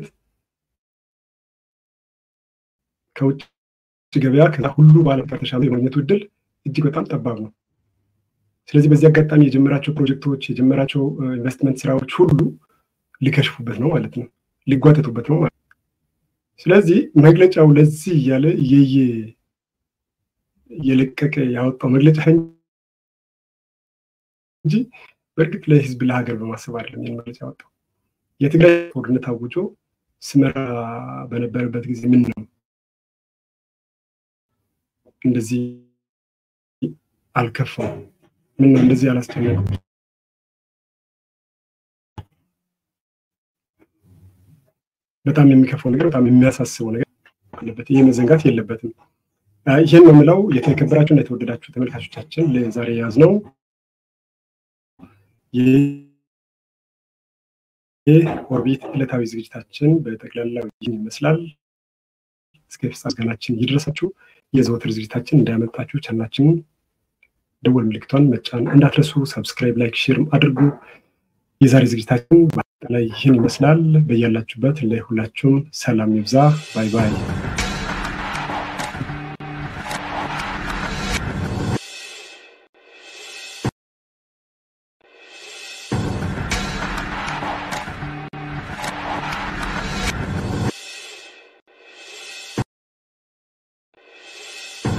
ከውጭ ገበያ ከዛ ሁሉ በዓለም ተሻለ የማግኘቱ እድል እጅግ በጣም ጠባብ ነው። ስለዚህ በዚህ አጋጣሚ የጀመራቸው ፕሮጀክቶች የጀመራቸው ኢንቨስትመንት ስራዎች ሁሉ ሊከሽፉበት ነው ማለት ነው፣ ሊጓተቱበት ነው ማለት ነው። ስለዚህ መግለጫው ለዚህ እያለ እየየ እየለቀቀ ያወጣው መግለጫ እንጂ በእርግጥ ለህዝብ ለሀገር በማሰብ አይደለም ይህን መግለጫ ያወጣው። የትግራይ ጦርነት አውጆ ስመራ በነበረበት ጊዜ ምን ነው እንደዚህ አልከፋም? ምን ነው እንደዚህ አላስጨነቁ? በጣም የሚከፋው ነገር፣ በጣም የሚያሳስበው ነገር አለበት። ይህ መዘንጋት የለበትም። ይህን ነው የምለው። የተከበራችሁ እና የተወደዳችሁ ተመልካቾቻችን ለዛሬ የያዝነው ኦርቢት ዕለታዊ ዝግጅታችን በጠቅላላ ይህን ይመስላል። እስከ ፍጻሜ ምስጋናችን ይድረሳችሁ። የዘወትር ዝግጅታችን እንዳያመልጣችሁ ቻናችንን ደወል ምልክቷን መጫን እንዳትረሱ። ሰብስክራይብ፣ ላይክ፣ ሼር አድርጉ። የዛሬ ዝግጅታችን በአጠቃላይ ይህን ይመስላል። በያላችሁበት ለሁላችሁም ሰላም ይብዛ። ባይ ባይ።